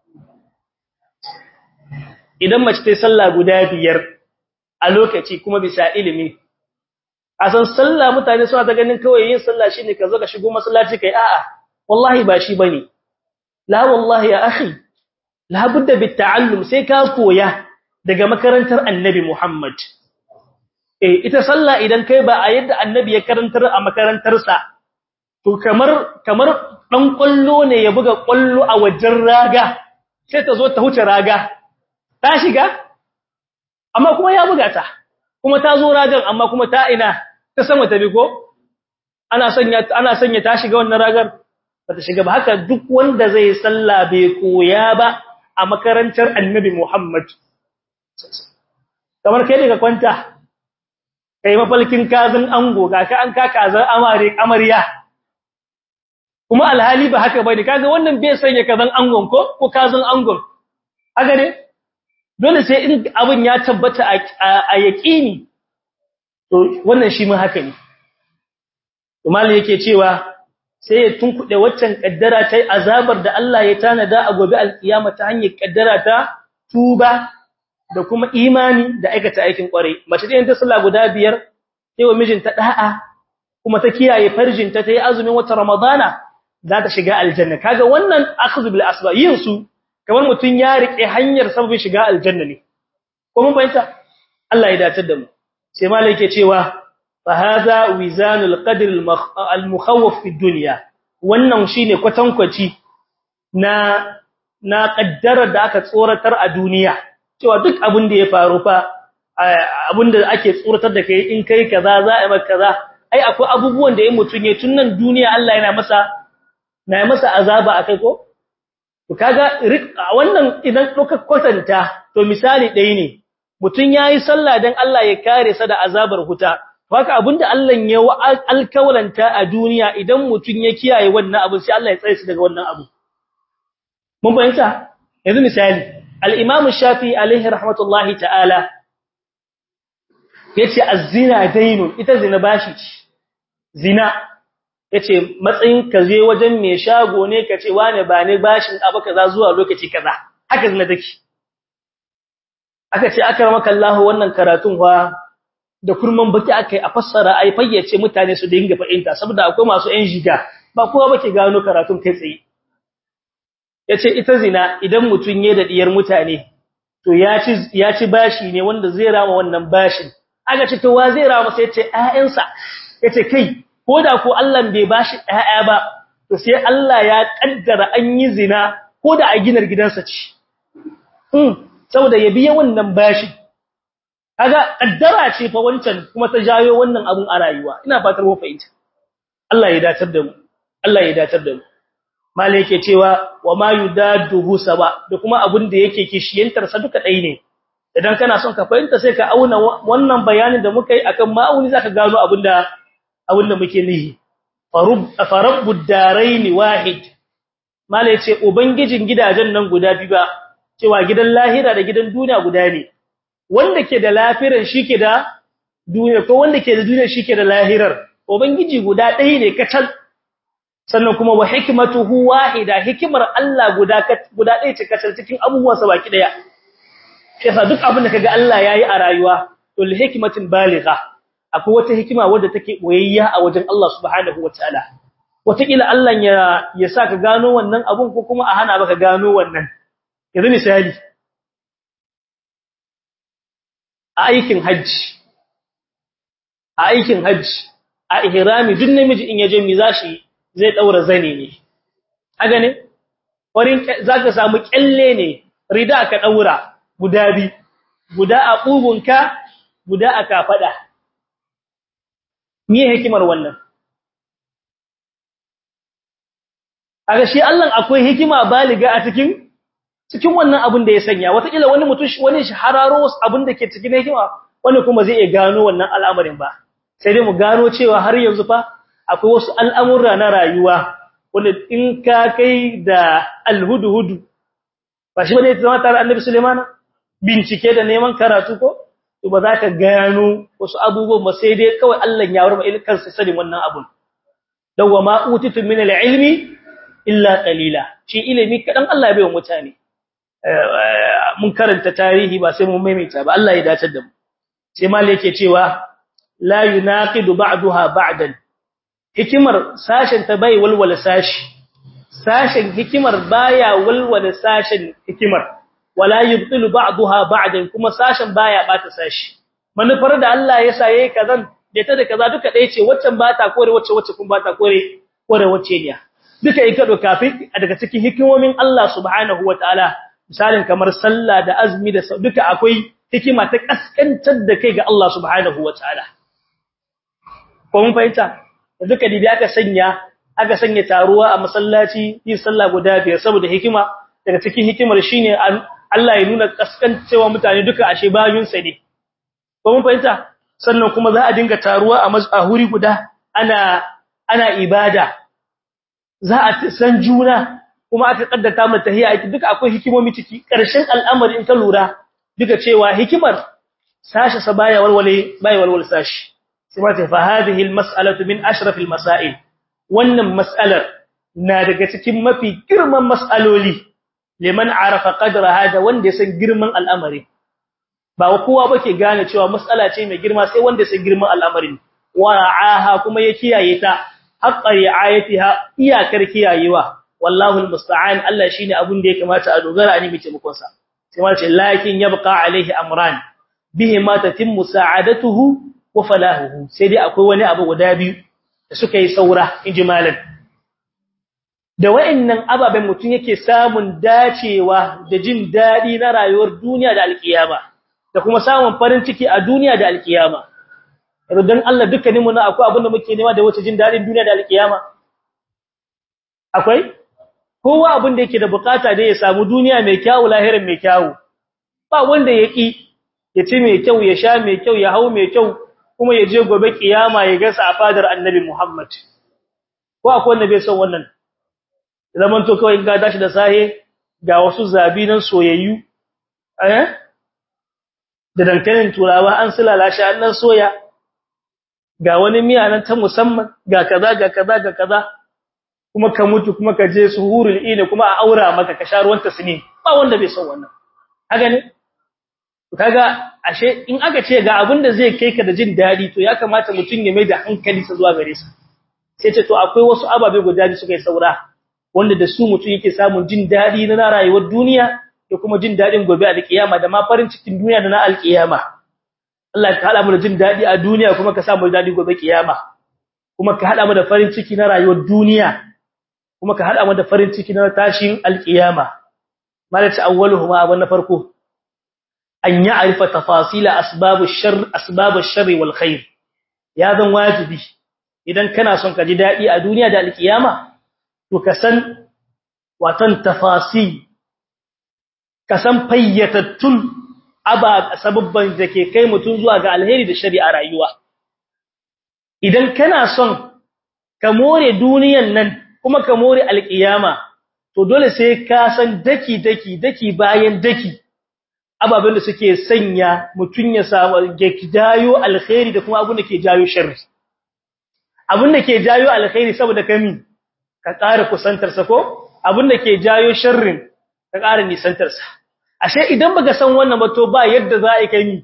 idan mace ta sallah guda biyar a lokaci kuma bisa ilimi a san sallah mutane suna ta ganin kawai yin sallah shine ka zo ka shigo masallaci kai a'a wallahi ba shi bane la wallahi ya akhi la budda bit ta'allum sai ka koya daga makarantar annabi Muhammad eh ita sallah idan kai ba a yadda annabi ya karantar a makarantarsa to kamar kamar dan kullo ne ya buga kullo a wajen raga sai ta zo ta huce raga ta shiga amma kuma ya buga ta kuma ta zo ragan amma kuma ta ina ta sama ta bi ko ana sanya ana sanya ta shiga wannan ragar bata shiga ba haka duk wanda zai salla bai koya ba a makarantar Annabi Muhammad kamar kai daga kwanta kai mafalkin kazin ango ga ka an ka kazan amare amarya kuma alhali ba haka bane kaga wannan bai sanya kazan angon ko ko kazan angon haka ne dole sai in abin ya tabbata a yaƙini to wannan shi mun haka ne to malai yake cewa sai ya tunkuɗe waccan kaddara ta azabar da Allah ya tanada a gobe alkiyama ta hanyar kaddara ta tuba da kuma imani da aikata aikin kware mace da ta sallah guda biyar sai wa mijinta da'a kuma ta kiyaye farjinta ta yi azumin wata ramadana za ta shiga aljanna kaga wannan akhdhu bil asbab yin su kamar mutun ya rike hanyar sababin shiga aljanna ne ko mun bayyana Allah ya datar da mu sai malai yake cewa fa hadha wizanul qadr al mukhawwaf fi dunya wannan shine kwatankwaci na na kaddarar da aka tsoratar a duniya cewa duk abin da ya faru fa abin da ake tsoratar da kai in kai kaza za a maka kaza ai akwai abubuwan da ya mutun ya tunan duniya Allah yana masa na yi masa azaba akai ko to kaga wannan idan doka kwatanta to misali ɗaya ne mutun yayi sallah dan Allah ya kare sa da azabar huta haka abinda Allah ya alkawalanta a duniya idan mutun ya kiyaye wannan abu sai Allah ya tsare shi daga wannan abu mun bayyana yanzu misali al-Imam Shafi alaihi rahmatullahi ta'ala yace az-zina daynun ita zina bashi ce zina yace matsayin ka je wajen mai shago ne kace wane ba ne bashin abu kaza zuwa lokaci kaza haka zina take aka ce akramaka Allah wannan karatun fa da kurman baki akai a fassara ai fayyace mutane su dinga fahimta saboda akwai masu yan jiga ba kowa bake gano karatun kai tsaye yace ita zina idan mutun ya da diyar mutane to ya ci ya ci bashi ne wanda zai rama wannan bashin aka ce to wa zai rama sai yace ƴaƴansa yace kai ko da ko Allah bai bashi ƴaƴa ba to sai Allah ya kaddara an yi zina ko da a ginar gidansa ce um saboda ya biya wannan bashi kaga kaddara ce fa wancan kuma ta jayo wannan abun a rayuwa ina fatar mu fahimta Allah ya datar da mu Allah ya datar da mu mala yake cewa wa ma yudaduhu saba da kuma abun da yake kishiyantar sa duka dai ne idan kana son ka fahimta sai ka auna wannan bayanin da muka yi akan ma'auni zaka gano abinda abinda muke nihi farub farabbud darain wahid mala yace ubangijin gidajen nan guda biyu ba cewa gidan lahira da gidan duniya guda ne wanda ke da lafiran shike da duniya ko wanda ke da duniya shike da lahirar ubangiji guda ɗaya ne kacal sannan kuma wa hikmatuhu wahida hikimar Allah guda guda ɗaya ce kacal cikin abubuwan sa baki daya yasa duk abin da kaga Allah yayi a rayuwa to li hikmatin baligha akwai wata hikima wadda take boyayya a wajen Allah subhanahu wataala wataƙila Allah ya ya saka gano wannan abun ko kuma a hana baka gano wannan yanzu misali a aikin hajji a aikin hajji a ihrami duk namiji in yaje mi zashi zai daura zane ne aga ne warin zaka samu kyalle ne rida ka daura guda bi guda a kugunka guda a kafada me hikimar wannan aga shi Allah akwai hikima baliga a cikin cikin wannan abin da ya sanya wataƙila wani mutum wani shahararro wasu abin da ke cikin hikima wani kuma zai iya gano wannan al'amarin ba sai dai mu gano cewa har yanzu fa akwai wasu al'amura na rayuwa wanda in ka kai da alhudu-hudu ba shi bane zama tare annabi Suleiman bincike da neman karatu ko to ba za ka gano wasu abubuwan ba sai dai kawai Allah ya warma ilkan sai sanin wannan abun dawwa ma utitu min al-ilmi illa qalila shi ilimi kadan Allah ya bai wa mutane mun karanta tarihi ba sai mun maimaita ba Allah ya dace da mu sai mal yake cewa la yunaqidu ba'daha ba'dan hikimar sashen ta bai walwala sashi sashen hikimar baya walwala sashen hikimar wala yubtilu ba'daha ba'dan kuma sashen baya bata sashi manufar da Allah ya sa yayi kazan da ta da kaza duka dai ce waccan bata kore wacce wacce kun bata kore kore wacce ne duka in ka doka daga cikin hikimomin Allah subhanahu wataala misalin kamar sallah da azumi da duka akwai hikima ta kaskantar da kai ga Allah subhanahu wataala ko mun fahimta duka dibi aka sanya aka sanya taruwa a masallaci yin sallah guda biyar saboda hikima daga cikin hikimar shine Allah ya nuna kaskancewa mutane duka ashe bayun sa ne ko mun fahimta sannan kuma za a dinga taruwa a mazahuri guda ana ana ibada za a san juna kuma aka kaddata mu tahiyya duka akwai hikimomi ciki karshen al'amari in ka lura duka cewa hikimar sashi sa baya walwale baya walwal sashi kuma ta fa hadhihi almas'alatu min ashraf almasail wannan mas'alar na daga cikin mafi girman mas'aloli liman arafa qadra hada wanda ya san girman al'amari ba kowa bake gane cewa mas'ala ce mai girma sai wanda ya san girman al'amarin wara'aha kuma ya kiyaye ta haqqa ri'ayatiha iyakar kiyayewa wallahu almusta'an Allah shine abun da ya kamata a dogara a nemi taimakon sa sai ma ce lakin yabqa alaihi amran bihi ma tatimmu sa'adatuhu wa falahuhu sai dai akwai wani abu guda biyu da suka yi saura injimalan da wayannan ababen mutun yake samun dacewa da jin dadi na rayuwar duniya da alkiyama da kuma samun farin ciki a duniya da alkiyama dan Allah dukkaninmu na akwai abin da muke nema da wace jin dadin duniya da alkiyama akwai kowa abin da yake da bukata da ya samu duniya mai kyau lahirin mai kyau ba wanda yaki ya ci mai kyau ya sha mai kyau ya hau mai kyau kuma ya je gobe kiyama ya ga sa fadar annabi Muhammad ko akwai wanda bai son wannan zaman to kawai ga dashi da sahe ga wasu zabi nan soyayyu eh da dankalin turawa an sulala shi an nan soya ga wani miya nan ta musamman ga kaza ga kaza ga kaza kuma ka mutu kuma ka je suhurul ina kuma a aura maka ka sha ruwan tasni ba wanda bai son wannan haka ne kaga ashe in aka ce ga abin da zai kai ka da jin dadi to ya kamata mutun ya mai da hankali sa zuwa gare sa sai ce to akwai wasu ababe guda biyu suka yi saura wanda da su mutun yake samun jin dadi na rayuwar duniya da kuma jin dadin gobe a kiyama da ma farin cikin duniya da na alkiyama Allah ka hada mu da jin dadi a duniya kuma ka samu dadi gobe kiyama kuma ka hada mu da farin ciki na rayuwar duniya kuma ka hada mu da farin ciki na tashin alkiyama malaka awwaluhuma abun na farko an ya'rifa tafasila asbabush shar asbabush shar wal khair ya zan wajibi idan kana son ka ji dadi a duniya da alkiyama to ka san watan tafasi ka san fayyatattun aba sababban da ke kai mutun zuwa ga alheri da shari'a rayuwa idan kana son ka more duniyan nan kuma ka more alkiyama to dole sai ka san daki daki daki bayan daki ababen da suke sanya mutun ya samu jayo alkhairi da kuma abin da ke jayo sharri abin da ke jayo alkhairi saboda kami ka ƙara kusantar sa ko abin da ke jayo sharrin ka ƙara nisantar sa ashe idan baka san wannan ba to ba yadda za a kai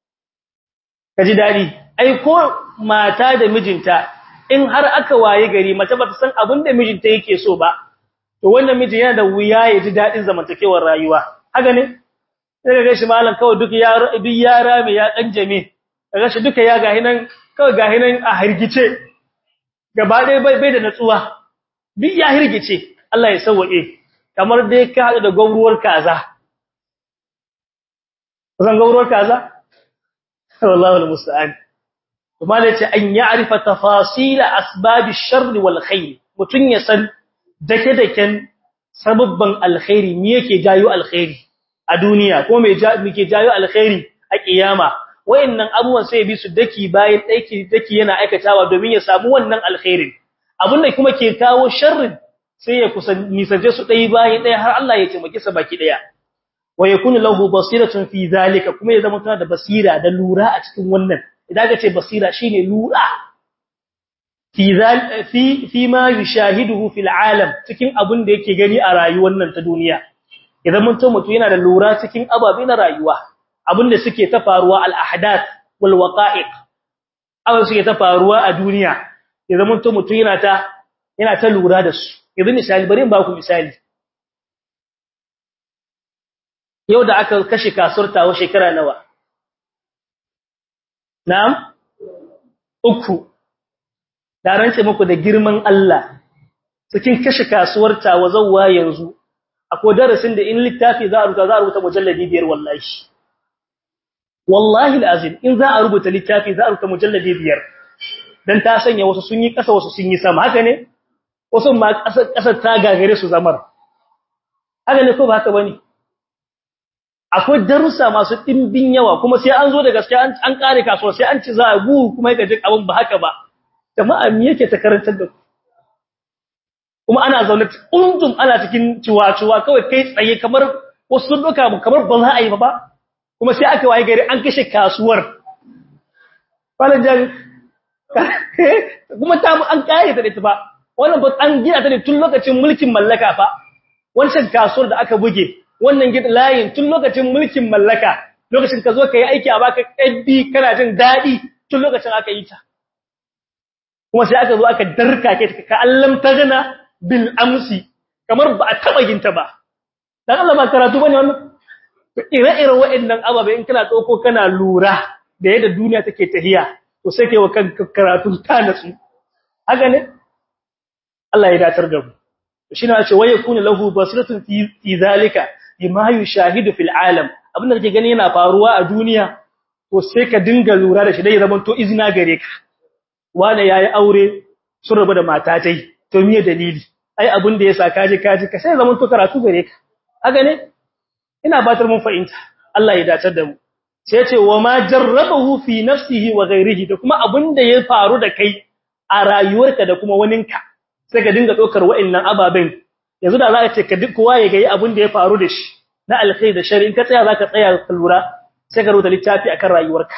ka ji dadi ai ko mata da mijinta in har aka waye gari mace ba ta san abin da mijinta yake so ba to wannan miji yana da wuya ya ji dadin zamantakewar rayuwa haka ne sai ga shi malam kawai duk yaro duk yara mai ya dan jame kaga shi duka ya gahi nan kawai gahi nan a hirgice gaba dai bai bai da natsuwa duk ya hirgice Allah ya sauke kamar dai ka hadu da gauruwar kaza zan gauruwar kaza wallahi almusta'an kuma da ce an ya'rifa tafasila asbabish sharri wal khair mutun ya san dake-daken sababban alkhairi me yake jayo alkhairi a duniya ko me muke jayo alkhairi a kiyama wayannan abubuwan sai bi su daki bayan daki daki yana aikatawa domin ya samu wannan alkhairin abinda kuma ke kawo sharrin sai ya kusan nisanje su dai bayan dai har Allah ya taimake sa baki daya wa yakunu lahu basiratun fi zalika kuma ya zama tana da basira da lura a cikin wannan idan ka ce basira shine lura fi fi fi ma yushahiduhu fil alam cikin abin da yake gani a rayuwar nan ta duniya idan mun mutu yana da lura cikin ababe na rayuwa abin da suke ta faruwa al ahdath wal waqa'iq abin suke ta faruwa a duniya idan mun mutu yana ta yana ta lura da su idan misali bari in ba ku misali yau da aka kashe kasuwar tawo shekara nawa na'am uku da rance muku da girman Allah cikin kashe kasuwar tawo zawwa yanzu akwai darasin da in littafi za a rubuta za a rubuta mujalladi biyar wallahi wallahi alazim in za a rubuta littafi za a rubuta mujalladi biyar dan ta sanya wasu sun yi kasa wasu sun yi sama haka ne wasu ma kasar kasar ta gagare su zamar haka ne ko ba haka bane akwai darussa masu dimbin yawa kuma sai an zo da gaskiya an an kare kasuwa sai an ci za a gu kuma yake jin abin ba haka ba jama'a me yake ta karantar da ku kuma ana zaune undum ana cikin ciwa-ciwa kawai kai tsaye kamar wasu sun doka kamar ba za a yi ba ba kuma sai aka waye gari an kashe kasuwar falan jari kuma ta an kare ta da ita ba wannan ba an gina ta ne tun lokacin mulkin mallaka fa wancan kasuwar da aka buge wannan gida layin tun lokacin mulkin mallaka lokacin ka zo ka yi aiki a baka ƙaddi kana jin daɗi tun lokacin aka yi ta kuma sai aka zo aka darka ke ka allam tagana bil amsi kamar ba a taba ginta ba dan Allah ba karatu bane wannan ire-iren waɗannan ababe in kana dauko kana lura da yadda duniya take tahiya to sai kai wa kanka karatu ta natsu haka ne Allah ya datar da mu shi ne ce waye kunu lahu basiratun fi zalika bima yushahidu fil alam abin da kake gani yana faruwa a duniya to sai ka dinga lura da shi dai zaman to izina gare ka wani yayi aure sun rabu da mata tai to miye dalili ai abin da yasa kaje kaje ka sai zaman to karatu gare ka haka ne ina batar mun fahimta Allah ya datar da mu sai ya ce wa ma jarrabahu fi nafsihi wa ghairihi da kuma abin da ya faru da kai a rayuwarka da kuma waninka sai ka dinga dokar wa'annan ababen yanzu da za ka ce ka duk kowa ya gayi abin da ya faru da shi na alkhairi da shari in ka tsaya zaka tsaya ka lura sai ka rubuta littafi akan rayuwarka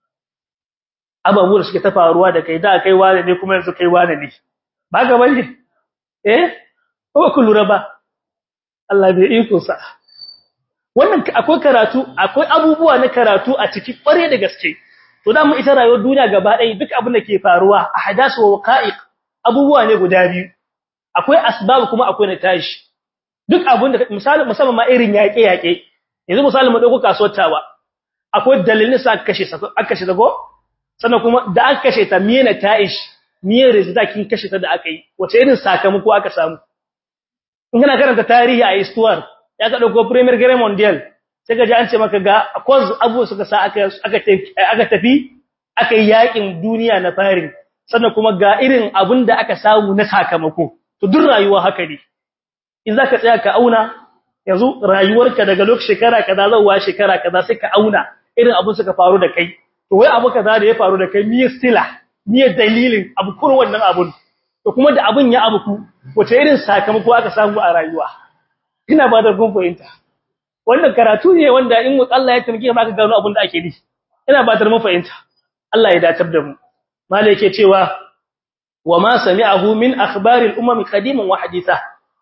ababu da suke ta faruwa da kai da kai wane ne kuma yanzu kai wane ne ba ga bane eh ko ku lura ba Allah bai iko sa wannan akwai karatu akwai abubuwa na karatu a ciki kware da gaske to da mu ita rayuwar duniya gaba ɗaya duk abin da ke faruwa a hadasu wa waqa'iq abubuwa ne guda biyu akwai asbab kuma akwai natashi duk abin da misali musamman ma irin yaƙe yaƙe yanzu misali mu dauko kasuwar tawa akwai dalilin sa aka kashe aka kashe dago sannan kuma da aka kashe ta miye nataish miye result kin kashe ta da aka yi wace irin sakamako aka samu in kana karanta tarihi a histoire ya ka dauko premier guerre mondial sai ka ji an ce maka ga cause abu suka sa aka aka tafi aka yi yakin duniya na farin sannan kuma ga irin abin da aka samu na sakamako to duk rayuwa haka ne in zaka tsaya ka auna yanzu rayuwarka daga lokacin shekara kaza zuwa shekara kaza sai ka auna irin abin suka faru da kai to wai abu kaza da ya faru da kai miye stila miye dalilin abu kur wannan abun to kuma da abun ya abu ku wace irin sakamako aka samu a rayuwa ina ba da gun fahimta wannan karatu ne wanda in Allah ya tamke ka gano abin da ake yi ina ba da mun fahimta Allah ya datar da mu malai yake cewa wa ma sami'ahu min akhbaril umam qadiman wa haditha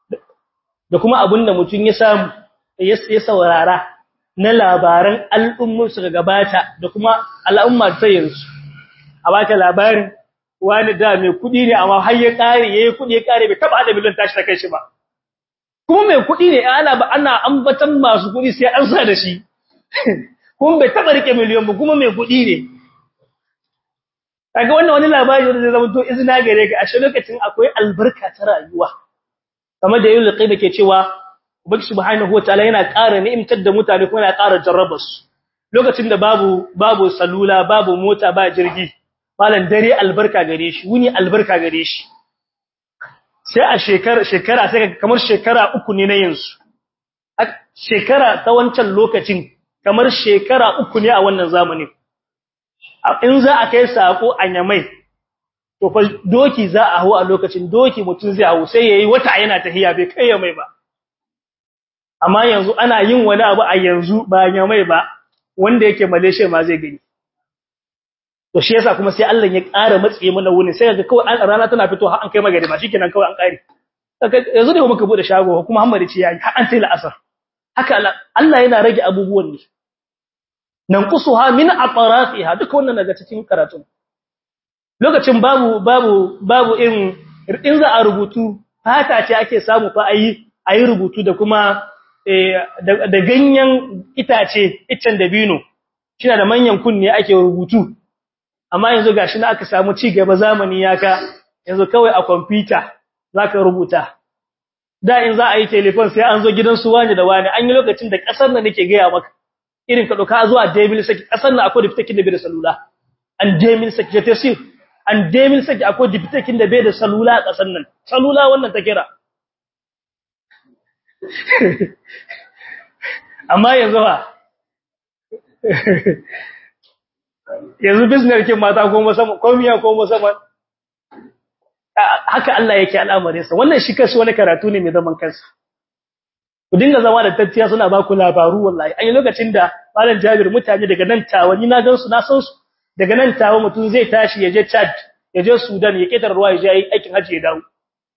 da kuma abinda mutun ya samu ya saurara na labaran al'ummar su gabata da kuma al'umma ta yanzu a baka labarin wani da mai kudi ne amma har ya kare yayi kudi ya kare bai taba da miliyan tashi ta kai shi ba kuma mai kudi ne ana ba ana ambatan masu kudi sai an sa da shi kuma bai taba rike miliyan ba kuma mai kudi ne kaga wannan wani labari wanda zai zama to izina gare ka a shi lokacin akwai albarka ta rayuwa kamar da yulqi da ke cewa ubangi subhanahu wataala yana ƙara ni'imtar da mutane kuma yana ƙara jarraba su lokacin da babu babu salula babu mota ba jirgi malan dare albarka gare shi wuni albarka gare shi sai a shekara shekara sai kamar shekara uku ne na yanzu shekara ta wancan lokacin kamar shekara uku ne a wannan zamanin in za a kai sako a nyamai to fa doki za a hawo a lokacin doki mutun zai hawo sai yayi wata yana tahiya bai kai mai ba amma yanzu ana yin wani abu a yanzu ba nyamai ba wanda yake Malaysia ma zai gani to shi yasa kuma sai Allah ya ƙara matsaye mana wuni sai ga kawai rana tana fito har an kai magari ba shikenan kawai an ƙare yanzu da muka bude shago kuma Muhammad ce yayi har an sai la'asar haka Allah yana rage abubuwan ne nan kusuha min atrafiha duka wannan daga cikin karatu lokacin babu babu babu in in za a rubutu fata ce ake samu fa ayi ayi rubutu da kuma da ganyen itace iccen dabino kina da manyan kunne ake rubutu amma yanzu gashi na aka samu ci gaba zamani yaka yanzu kawai a computer zaka rubuta da in za a yi telefon sai an zo gidan su wani da wani an yi lokacin da kasar nan nake gaya maka irin ka doka zuwa Demil saki kasar nan akwai diptakin da bai da salula an Demil saki ta tafsir an Demil saki akwai diptakin da bai da salula a kasar nan salula wannan ta kira amma yanzu ba yanzu business kin mata ko musamman ko miya ko musamman haka Allah yake al'amarin sa wannan shi kashi wani karatu ne mai zaman kansa ku dinga zama da tattiya suna ba ku labaru wallahi an yi lokacin da malam Jabir mutane daga nan tawa ni na gansu na san su daga nan tawa mutum zai tashi ya je Chad ya je Sudan ya ketar ruwa ya je aikin haji ya dawo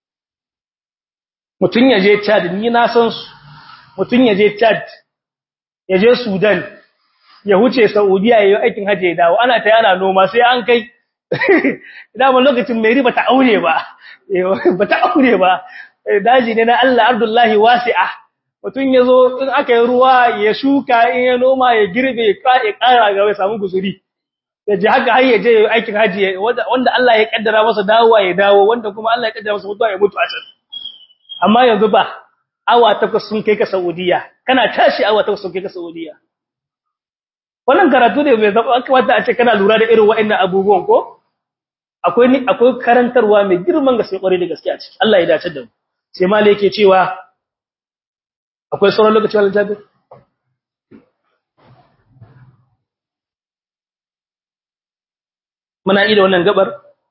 mutum ya je Chad ni na san su mutum ya je Chad ya je Sudan ya huce Saudiya ya yi aikin haji ya dawo ana ta yana noma sai an kai dama lokacin mai riba ta aure ba ba ta aure ba daji ne na Allah Abdullahi wasi'a mutum ya zo in aka yi ruwa ya shuka in ya noma ya girbe ya ƙara ga ya samu guzuri ya ji haka har ya je aikin haji wanda Allah ya kaddara masa dawowa ya dawo wanda kuma Allah ya kaddara masa mutuwa ya mutu a can amma yanzu ba awa takwas sun kai ka Saudiya kana tashi awa takwas sun kai ka Saudiya wannan karatu ne mai zaba wanda a ce kana lura da irin wa'annan abubuwan ko akwai ni akwai karantarwa mai girman gaske kware da gaske a ciki Allah ya dace da mu sai malai yake cewa akwai sauran lokaci wal jabir muna yi da wannan gabar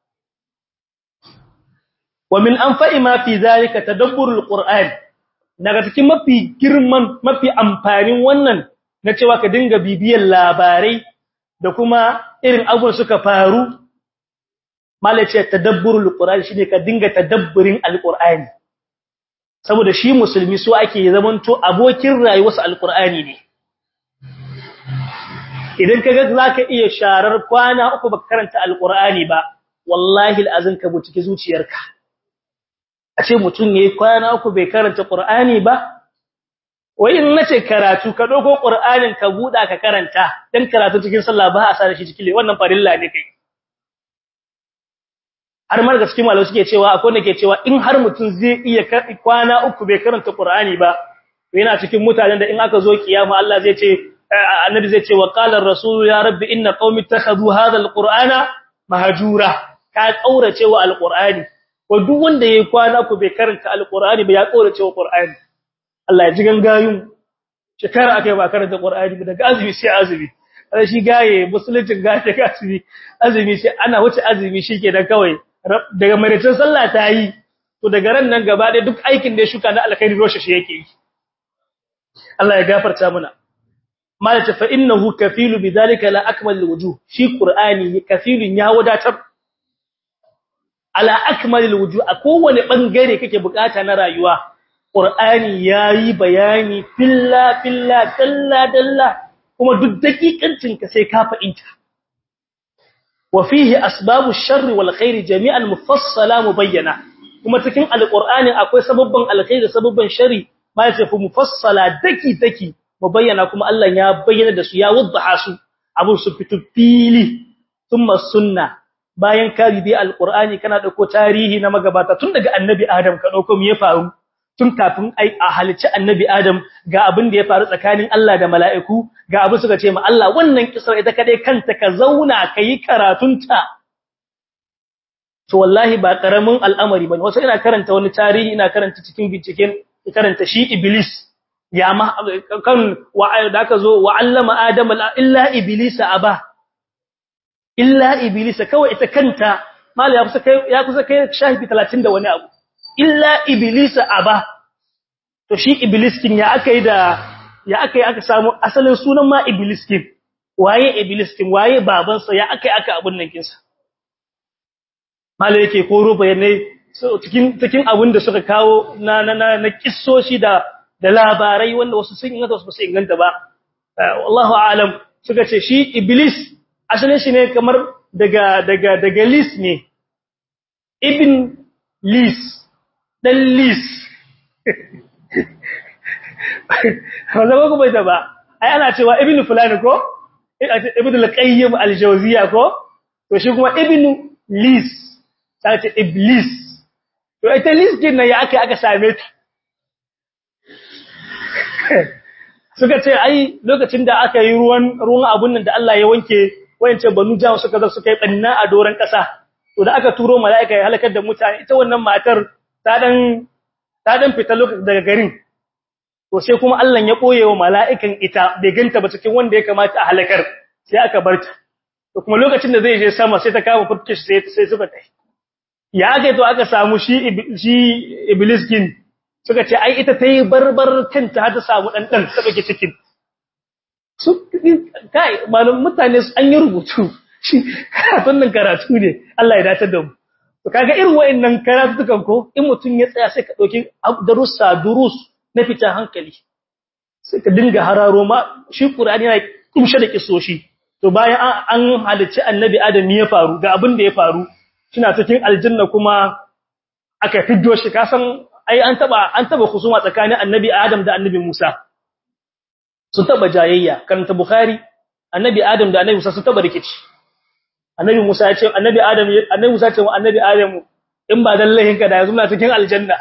wa min anfa'i ma fi zalika tadabburul qur'an daga cikin mafi girman mafi amfanin wannan na cewa ka dinga bibiyar labarai da kuma irin abubuwan suka faru malace tadabburul qur'an shine ka dinga tadabburin alqur'ani saboda shi musulmi so ake zamanto abokin rayuwarsa alqur'ani ne idan kaga zaka iya sharar kwana uku baka karanta alqur'ani ba wallahi alazin ka buci zuciyarka a ce mutun yayi kwana uku bai karanta qur'ani ba wai in nace karatu ka dogo qur'anin ka buda ka karanta dan karatu cikin sallah ba a sa shi cikin wannan farilla ne kai har mar gaskiya malamai suke cewa akwai wanda ke cewa in har mutun zai iya kwana uku bai karanta qur'ani ba yana cikin mutanen da in aka zo kiyama Allah zai ce annabi zai ce wa qala ar-rasul ya rabbi inna qaumi ittakhadhu hadha al-qur'ana mahjura ka kaurace wa al-qur'ani ko duk wanda yayi kwana ku bai karanta al-qur'ani ba ya kaurace wa qur'ani Allah ya ji gangayun shekara akai ba karanta qur'ani ba daga azumi sai azumi sai shi gaye musulunci gaye ga azumi azumi sai ana wuce azumi shike da kawai daga maraicin sallah ta yi to daga ran nan gaba ɗaya duk aikin da ya shuka na alkhairi roshe shi yake yi Allah ya gafarta mana malaka fa innahu kafilu bidhalika la akmal alwujuh shi qur'ani kafilun ya wadatar ala akmal alwujuh a kowane bangare kake bukata na rayuwa qur'ani yayi bayani filla filla dalla dalla kuma duk dakikancin ka sai ka fa'inta wa fihi asbabu sharri wal khairi jami'an mufassala mubayyana kuma cikin alqur'ani akwai sababban alkhairi da sababban sharri ma yace fu mufassala daki daki mubayyana kuma Allah ya bayyana da su ya waddaha su abun su fitu fili thumma sunna bayan ka bi alqur'ani kana dauko tarihi na magabata tun daga annabi adam ka dauko me ya faru tun kafin ai a halici annabi adam ga abin da ya faru tsakanin Allah da mala'iku ga abin suka ce ma Allah wannan kisar ita kadai kanta ka zauna kai karatunta to wallahi ba karamin al'amari bane wasu ina karanta wani tarihi ina karanta cikin binciken karanta shi iblis ya ma kan wa da aka zo wa allama adama illa iblisa aba illa iblisa kawai ita kanta mal ya kusa kai ya kusa kai shahibi 30 da wani abu illa iblisa aba to shi iblis kin ya akai da ya akai aka samu asalin sunan ma iblis kin waye iblis kin waye babansa ya akai aka abun nan kinsa mal yake koro bayanai so cikin cikin abin da suka kawo na na na kissoshi da da labarai wanda wasu sun inganta wasu su inganta ba wallahu aalam suka ce shi iblis asalin shi ne kamar daga daga daga lis ne ibn lis dan lis wanda ba ku bai da ba ai ana cewa ibn fulani ko ibn al-qayyim al-jawziya ko to shi kuma ibn lis sai ce iblis to ita lis din nan ya aka aka same ta suka ce ai lokacin da aka yi ruwan ruwan abun nan da Allah ya wanke wayance banu jawa suka zo suka yi banna a doran kasa to da aka turo mala'ika ya halakar da mutane ita wannan matar ta dan ta dan fita lokacin daga garin to sai kuma Allah ya koye wa mala'ikan ita bai ganta ba cikin wanda ya kamata a halakar sai aka barta to kuma lokacin da zai je sama sai ta kama furkish sai sai suka tai ya ga to aka samu shi shi iblis kin suka ce ai ita tayi barbar kanta har ta samu dan dan ta bake cikin su kai malum mutane an yi rubutu shi karatun nan karatu ne Allah ya dace da mu to kaga irin wayannan karatu dukan ko in mutun ya tsaya sai ka dauki darussa durus na fita hankali sai ka dinga hararo ma shi qur'ani yana kumshe da kisoshi to bayan an halicci annabi adam ya faru ga abin da ya faru suna cikin aljanna kuma aka fiddo shi kasan ai an taba an taba kusuma tsakanin annabi adam da annabi musa sun taba jayayya karanta bukhari annabi adam da annabi musa sun taba rikici annabi musa ya ce annabi adam annabi musa ce wa annabi adam in ba dan lahinka da yanzu muna cikin aljanna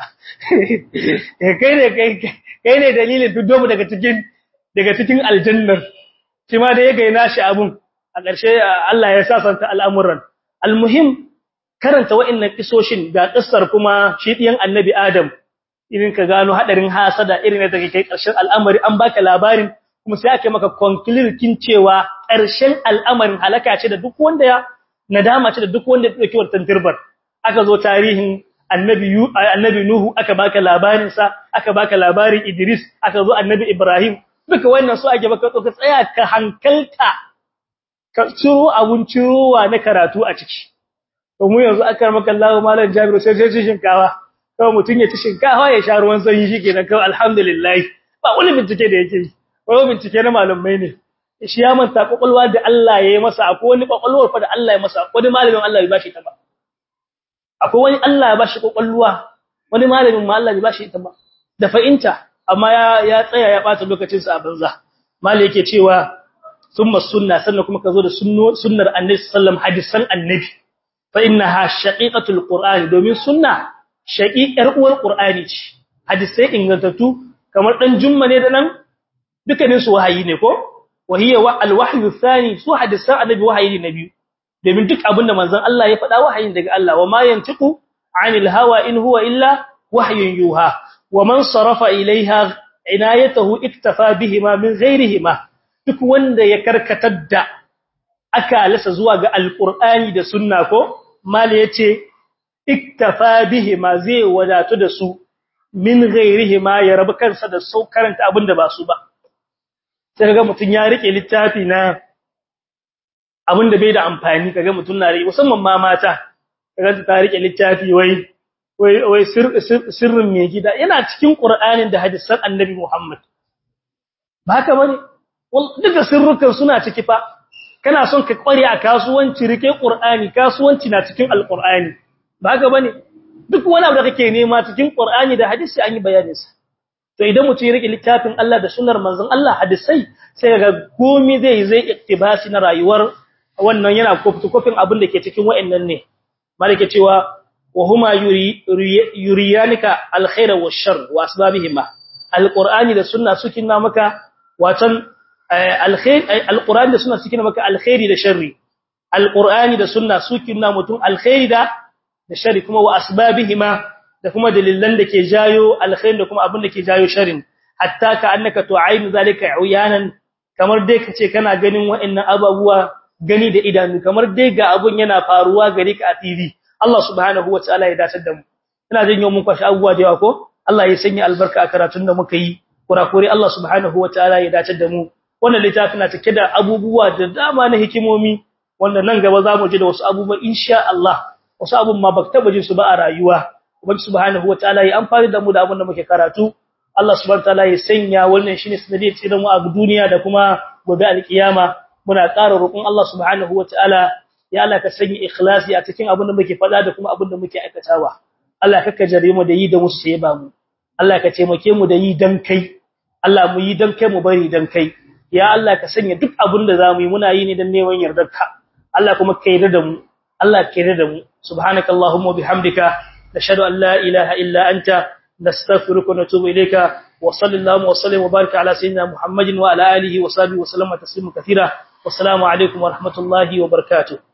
kai ne kai kai ne dalilin fiddo mu daga cikin daga cikin aljannar shi ma da ya gaina shi abun a ƙarshe Allah ya sasanta al'amuran almuhim karanta wa'annan kisoshin ga kissar kuma shi diyan annabi Adam irin ka gano hadarin hasada irin da kai ƙarshen al'amari an baka labarin kuma sai ake maka conclude kin cewa ƙarshen al'amarin halaka ce da duk wanda ya nadama ce da duk wanda ya dauki wannan turbar aka zo tarihin annabi annabi Nuhu aka baka labarin sa aka baka labarin Idris aka zo annabi Ibrahim duka wannan su ake baka ka tsaya ka hankalta ka ciro abun cirowa na karatu a ciki to mu yanzu aka maka Allah malam Jabir sai sai shinkawa kawai mutun ya ci shinkawa ya sha ruwan sanyi shikenan kawai alhamdulillah ba wani bincike da yake yi wani bincike na malamai ne shi ya manta kokolwa da Allah ya yi masa akwai wani kokolwar fa da Allah ya masa wani malamin Allah ya bashi ta ba akwai wani Allah ya bashi kokolwa wani malamin ma Allah ya bashi ta ba da fa'inta amma ya ya tsaya ya bata lokacin sa a banza mali yake cewa thumma sunna sannan kuma kazo da sunnar annabi sallam hadisan annabi fa innaha shaqiqatul qur'ani domin sunna shaqiqar uwar qur'ani ce hadisai ingantattu kamar dan jumma ne da nan dukkanin su wahayi ne ko wahiya wa alwahyu thani su hadisan annabi wahayi ne biyu domin duk abinda manzon Allah ya faɗa wahayin daga Allah wa ma yantiqu anil hawa in huwa illa wahyun yuha wa man sarafa ilaiha inayatahu iktafa bihima min ghairihima duk wanda ya karkatar da aka lasa zuwa ga alqur'ani da sunna ko mal yace iktafa bihima zai wadatu da su min ghairihima ya rabu kansa da sau karanta abinda ba su ba sai kaga mutun ya rike littafi na abinda bai da amfani kaga mutun na rike musamman ma mata kaga ta rike littafi wai wai wai sirrin mai gida yana cikin qur'anin da hadisan annabi Muhammad ba haka bane duka sirrukan suna ciki fa kana son ka kware a kasuwanci rike qur'ani kasuwanci na cikin alqur'ani ba haka bane duk wani abu da kake nema cikin qur'ani da hadisi an yi bayanin sa to idan mutum ya rike littafin Allah da sunnar manzon Allah hadisai sai ga komai zai zai iktibasi na rayuwar wannan yana kofin abin da ke cikin wa'annan ne malike cewa wa huma yuriyanika alkhaira washar wa asbabihima alqur'ani da sunna sukin na maka watan alkhair alqur'ani da sunna sukin maka alkhairi da sharri alqur'ani da sunna sukin na mutum alkhairi da da sharri kuma wa asbabihima da kuma dalilan da ke jayo alkhair da kuma abin da ke jayo sharrin hatta ka annaka tu'ayin zalika uyanan kamar dai kace kana ganin wa'annan ababuwa gani da idanu kamar dai ga abun yana faruwa gare ka a TV Allah subhanahu wataala ya dace da mu ina jin yau mun kwashi abubuwa da yawa ko Allah ya sanya albarka a karatun da muka yi kurakure Allah subhanahu wataala ya dace da mu wannan littafi na cike da abubuwa da dama na hikimomi wanda nan gaba za mu ji da wasu abubuwa insha Allah wasu abun ma baka taba jin su ba a rayuwa ubangi subhanahu wataala ya amfani da mu da abun da muke karatu Allah subhanahu wataala ya sanya wannan shine sanadiyar tsirin mu a duniya da kuma gobe alkiyama muna ƙara roƙon Allah subhanahu wataala ya Allah ka sanya ikhlasi a cikin abin da muke faɗa da kuma abin da muke aikatawa Allah ka kajare mu da yi da musu sai ba mu Allah ka taimake mu da yi dan kai Allah mu yi dan kai mu bari dan kai ya Allah ka sanya duk abin da zamu yi muna yi ne dan neman yardarka Allah kuma ka yarda da mu Allah ka yarda da mu subhanakallahumma bihamdika nashhadu an la ilaha illa anta nastaghfiruka wa natubu ilayka wa sallallahu wa sallam wa baraka ala sayyidina muhammadin wa ala alihi wa sahbihi wa sallama taslima kathira wassalamu alaikum wa rahmatullahi wa barakatuh